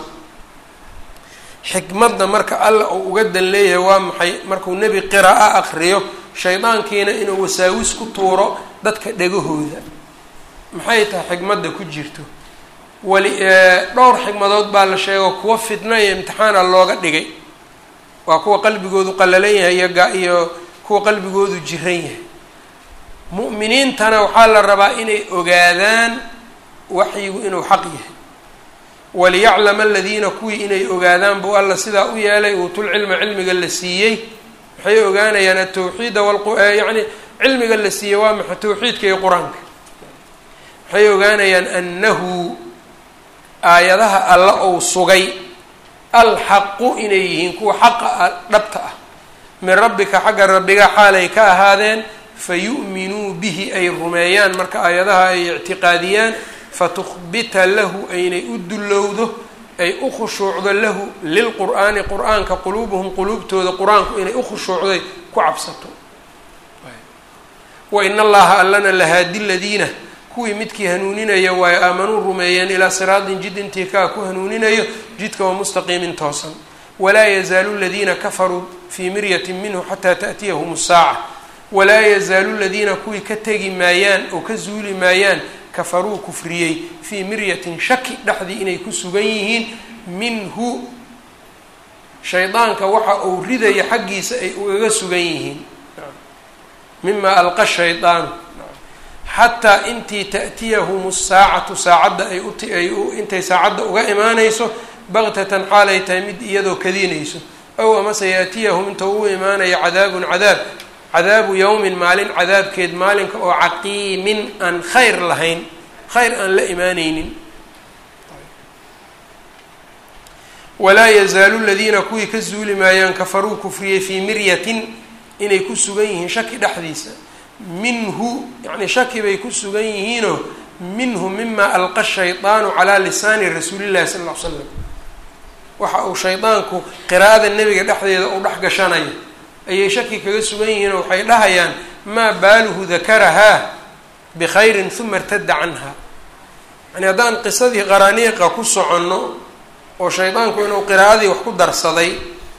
xikmadda marka alla uu uga dan leeyahay waa maxay markuu nebi qira'a akriyo shaydaankiina inuu wasaawis ku tuuro dadka dhegahooda maxay tahay xikmadda ku jirto wali dhowr xikmadood baa la sheego kuwa fitna iyo imtixaana looga dhigay waa kuwa qalbigoodu qallalan yahay iyo ga iyo kuwa qalbigoodu jiran yahay mu'miniintana waxaa la rabaa inay ogaadaan waxyigu inuu xaq yahay waliyaclama aladiina kuwii inay ogaadaan buu alla sidaa u yeelay uutulcilma cilmiga la siiyey waxay ogaanayaan atawxiida yani cilmiga la siiyey waa maxa tawxiidka iyo qur-aanka waxay ogaanayaan annahu aayadaha alla ou sugay alxaqu inay yihiin kuwa xaqa dhabta ah min rabbika xagga rabbiga xaalay ka ahaadeen fayu'minuu bihi ay rumeeyaan marka aayadaha ay ictiqaadiyaan fatukhbita lahu aynay u dullowdo ay u khushuucdo lahu lilqur'aani qur-aanka quluubuhum quluubtooda qur-aanku inay u khushuucday ku cabsato wa in allaha allana lahaadi ladiina kuwii midkii hanuuninaya waayo aamanuu rumeeyeen ilaa siraatin jid intii kaa ku hanuuninayo jidka oo mustaqiimin toosan walaa yazaalu ladiina kafaruu fii miryatin minhu xataa ta'tiyahum saaca walaa yazaalu ladiina kuwii ka tegi maayaan oo ka zuuli maayaan kafaruu kufriyey fii miryatin shaki dhexdii inay ku sugan yihiin minhu shaydaanka waxa uu ridaya xaggiisa ay ugaga sugan yihiin mima alqa shaydaanu xataa intii ta'tiyahum saacatu saacadda ay uay intay saacadda uga imaanayso baktatan xaalay tahay mid iyadoo kadinayso ow amase yaatiyahum inta ugu imaanaya cadaabun cadaab cadaabu yowmin maalin cadaabkeed maalinka oo caqiimin aan khayr lahayn khayr aan la imaaneynin walaa yazaalu ladiina kuwii ka zuuli maayaan kafaruu kufriyey fii miryatin inay ku sugan yihiin shaki dhexdiisa minhu yacni shaki bay ku sugan yihiinoo minhu mima alqa shaydaanu calaa lisaani rasuulillahi sala ll ly slam waxa uu shaydaanku qiraa'ada nebiga dhexdeeda u dhex gashanayo ayay shaki kaga sugan yihiin oo waxay dhahayaan maa baaluhu dakarahaa bikhayrin huma irtada canha yani haddaan qisadii qaraniiqa ku soconno oo shaydaanku inuu qiraa'adii wax ku darsaday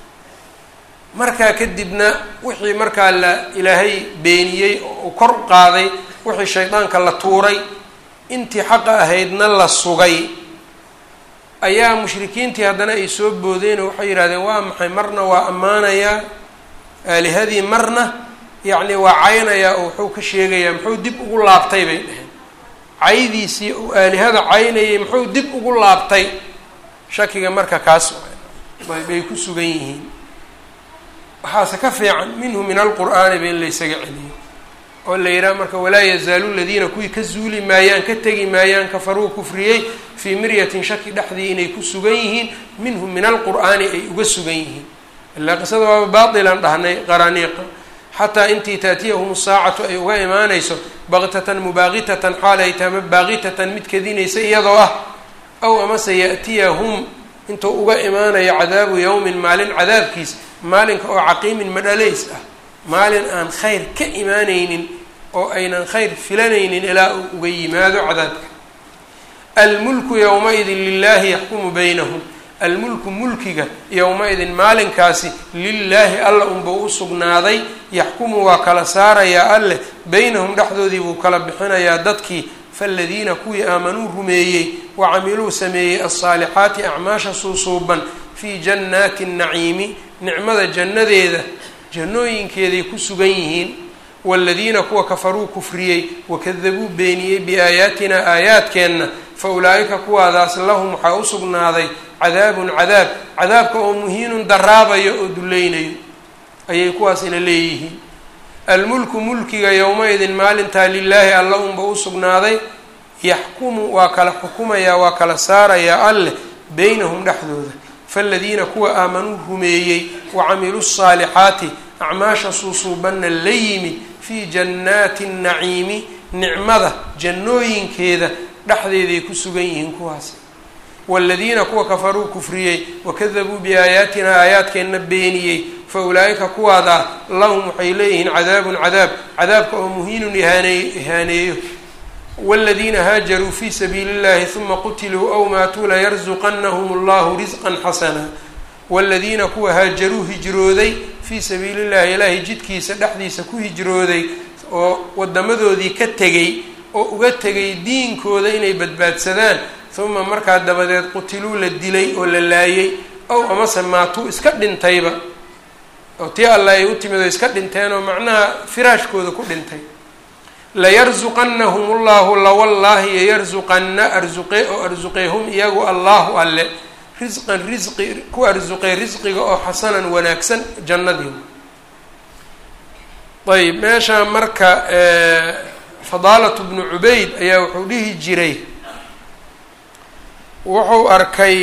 markaa kadibna wixii markaa la ilaahay beeniyey oo kor u qaaday wixii shaydaanka la tuuray intii xaqa ahaydna la sugay ayaa mushrikiintii haddana ay soo boodeen oo waxay yidhahdeen waa maxay marna waa ammaanayaa aalihadii marna yacni waa caynayaa oo wuxuu ka sheegayaa muxuu dib ugu laabtay bay dheheen caydiisii uu aalihada caynayay muxuu dib ugu laabtay shakiga marka kaas bay ku sugan yihiin waxaase ka fiican minhu min alqur'aani ba in laysaga celiyo oo la yidhaha marka walaa yazaalu ladiina kuwii ka zuuli maayaan ka tegi maayaan kafaruu kufriyey fii miryatin shaki dhexdii inay ku sugan yihiin minhu min alqur'aani ay uga sugan yihiin ilaa qisada waaba baatilan dhahnay qaraniiqa xataa intii taatiyahum saacatu ay uga imaanayso baktatan mubaaqitatan xaalay taama baaqitatan mid kadinaysa iyadoo ah aw amase ya'tiyahum intuu uga imaanayo cadaabu yowmin maalin cadaabkiis maalinka oo caqiimin madhalays ah maalin aan khayr ka imaanaynin oo aynan khayr filanaynin ilaa uu uga yimaado cadaabka almulku yowma-idin lilaahi yaxkumu baynahum almulku mulkiga yowma-idin maalinkaasi lilaahi alla unbuu u sugnaaday yaxkumu waa kala saarayaa alleh beynahum dhexdoodii buu kala bixinayaa dadkii faaladiina kuwii aamanuu rumeeyey wa camiluu sameeyey alsaalixaati acmaasha suusuuban fii jannaati naciimi nicmada jannadeeda jannooyinkeeday ku sugan yihiin waaladiina kuwa kafaruu kufriyey wakadabuu beeniyey biaayaatina aayaadkeenna fa ulaa'ika kuwaadaas lahum waxaa u sugnaaday cadaabun cadaab cadaabka oo muhiinun daraabayo oo dulleynayo ayay kuwaasina leeyihiin almulku mulkiga yowma-idin maalintaa lilaahi alla unba u sugnaaday yaxkumu waa kala xukumayaa waa kala saarayaa alleh beynahum dhexdooda faaladiina kuwa aamanuu rumeeyey wa camiluu saalixaati acmaasha suusuubanna la yimid fii jannaati naciimi nicmada jannooyinkeeda dhexdeeday ku sugan yihiin kuwaas waaladiina kuwa kafaruu kufriyey wakadabuu biaayaatina aayaadkeenna beeniyey fa ulaa'ika kuwaadaa lahum waxay leeyihiin cadaabun cadaab cadaabka oo muhiinun ihaaney ihaaneeyo wاladiina haajaruu fi sabiili اllahi ثuma qutiluu aw maatuu layarzuqanahum اllahu risqan xasana wاladiina kuwa haajaruu hijrooday fii sabiili llahi ilaahay jidkiisa dhexdiisa ku hijrooday oo wadamadoodii ka tegay oo uga tegay diinkooda inay badbaadsadaan uma markaa dabadeed qutiluu la dilay oo la laayay ow amase maatuu iska dhintayba oo tii alla ay u timid oo iska dhinteen oo macnaha firaashkooda ku dhintay layarsuqanahum ullahu lawallaahi yayarsuqanna arsuqe oo arsuqee hum iyagu allahu alle risqan risqi ku arsuqay risqiga oo xasanan wanaagsan jannadii ayb meesha marka fadaalatu bnu cubayd ayaa wuxuu dhihi jiray wuxuu arkay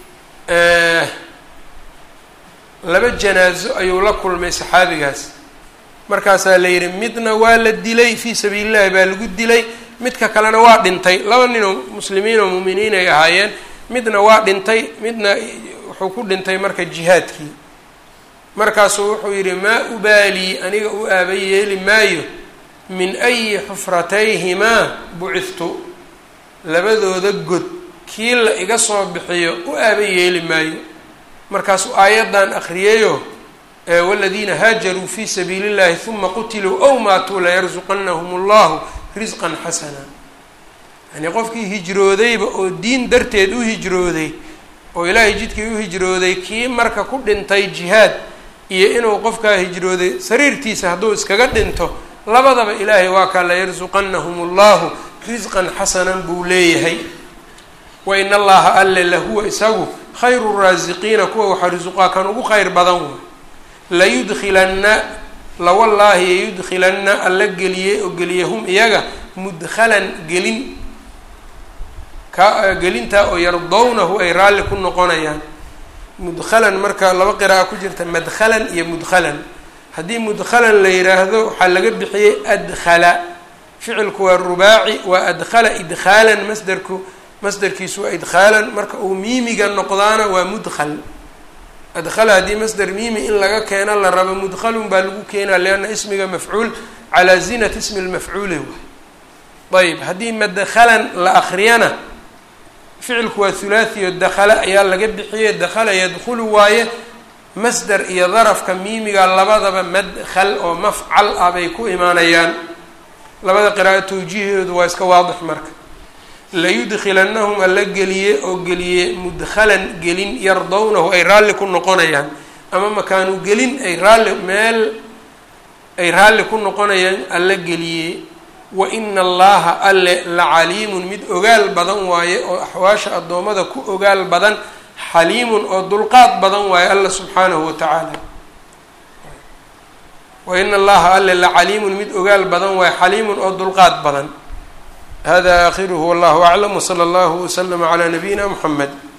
laba janaaso ayuu la kulmay saxaabigaas markaasaa la yidhi midna waa la dilay fii sabiili llahi baa lagu dilay midka kalena waa dhintay laba nin oo muslimiin oo muuminiin ay ahaayeen midna waa dhintay midna wuxuu ku dhintay marka jihaadkii markaasuu wuxuu yidhi maa ubaalii aniga u aaba yeeli maayo min ayi xufratayhimaa buciftu labadooda god kii la iga soo bixiyo u aaba yeeli maayo markaasuu aayaddan akriyayo waladiina haajaruu fii sabiili llahi huma qutiluu ow maatuu layarsuqanahum allahu risqan xasana yani qofkii hijroodayba oo diin darteed u hijrooday oo ilaahay jidkii u hijrooday kii marka ku dhintay jihaad iyo inuu qofkaa hijrooday sariirtiisa hadduu iskaga dhinto labadaba ilaahay waa kaa layarsuqanahum allahu risqan xasanan buu leeyahay wa in allaha alle lahuwa isagu khayru raasiqiina kuwa waxa risuqaa kan ugu khayr badan way layudkilanna lawallaahi yayudkilanna alla geliyey oo geliya hum iyaga mudkhalan gelin ka gelintaa oo yardownahu ay raalli ku noqonayaan mudkhalan marka laba qira'a ku jirta madkhalan iyo mudkhalan haddii mudkhalan la yidhaahdo waxaa laga bixiyey adkhala ficilku waa rubaaci waa adkhala idkhaalan masderku masderkiisu waa idkhaalan marka uu miimiga noqdaana waa mudkhal adkhala haddii masder miimi in laga keeno la rabo mudkhalun baa lagu keenaa lianna ismiga mafcuul calaa zinati ismi lmafcuuli waay ayb haddii madkhalan la akriyana ficilku waa hulaahiyo dakhala ayaa laga bixiyey dakhala yadkhulu waaye masder iyo darafka miimiga labadaba madkhal oo mafcal ah bay ku imaanayaan labada qiraa'o tawjiihoodu waa iska waadix marka layudkilanahum alla geliye oo geliye mudkhalan gelin yardownahu ay raalli ku noqonayaan ama makaanu gelin ay raalli meel ay raalli ku noqonayaan alla geliye wa ina allaha alle la caliimun mid ogaal badan waaye oo axwaasha addoommada ku ogaal badan xaliimun oo dulqaad badan waaye alla subxaanahu wa tacaala wa ina allaha alle la caliimun mid ogaal badan waaye xaliimun oo dulqaad badan hada akhiruhu wallahu aclam wsala allahu waslama calaa nabiyina muxamed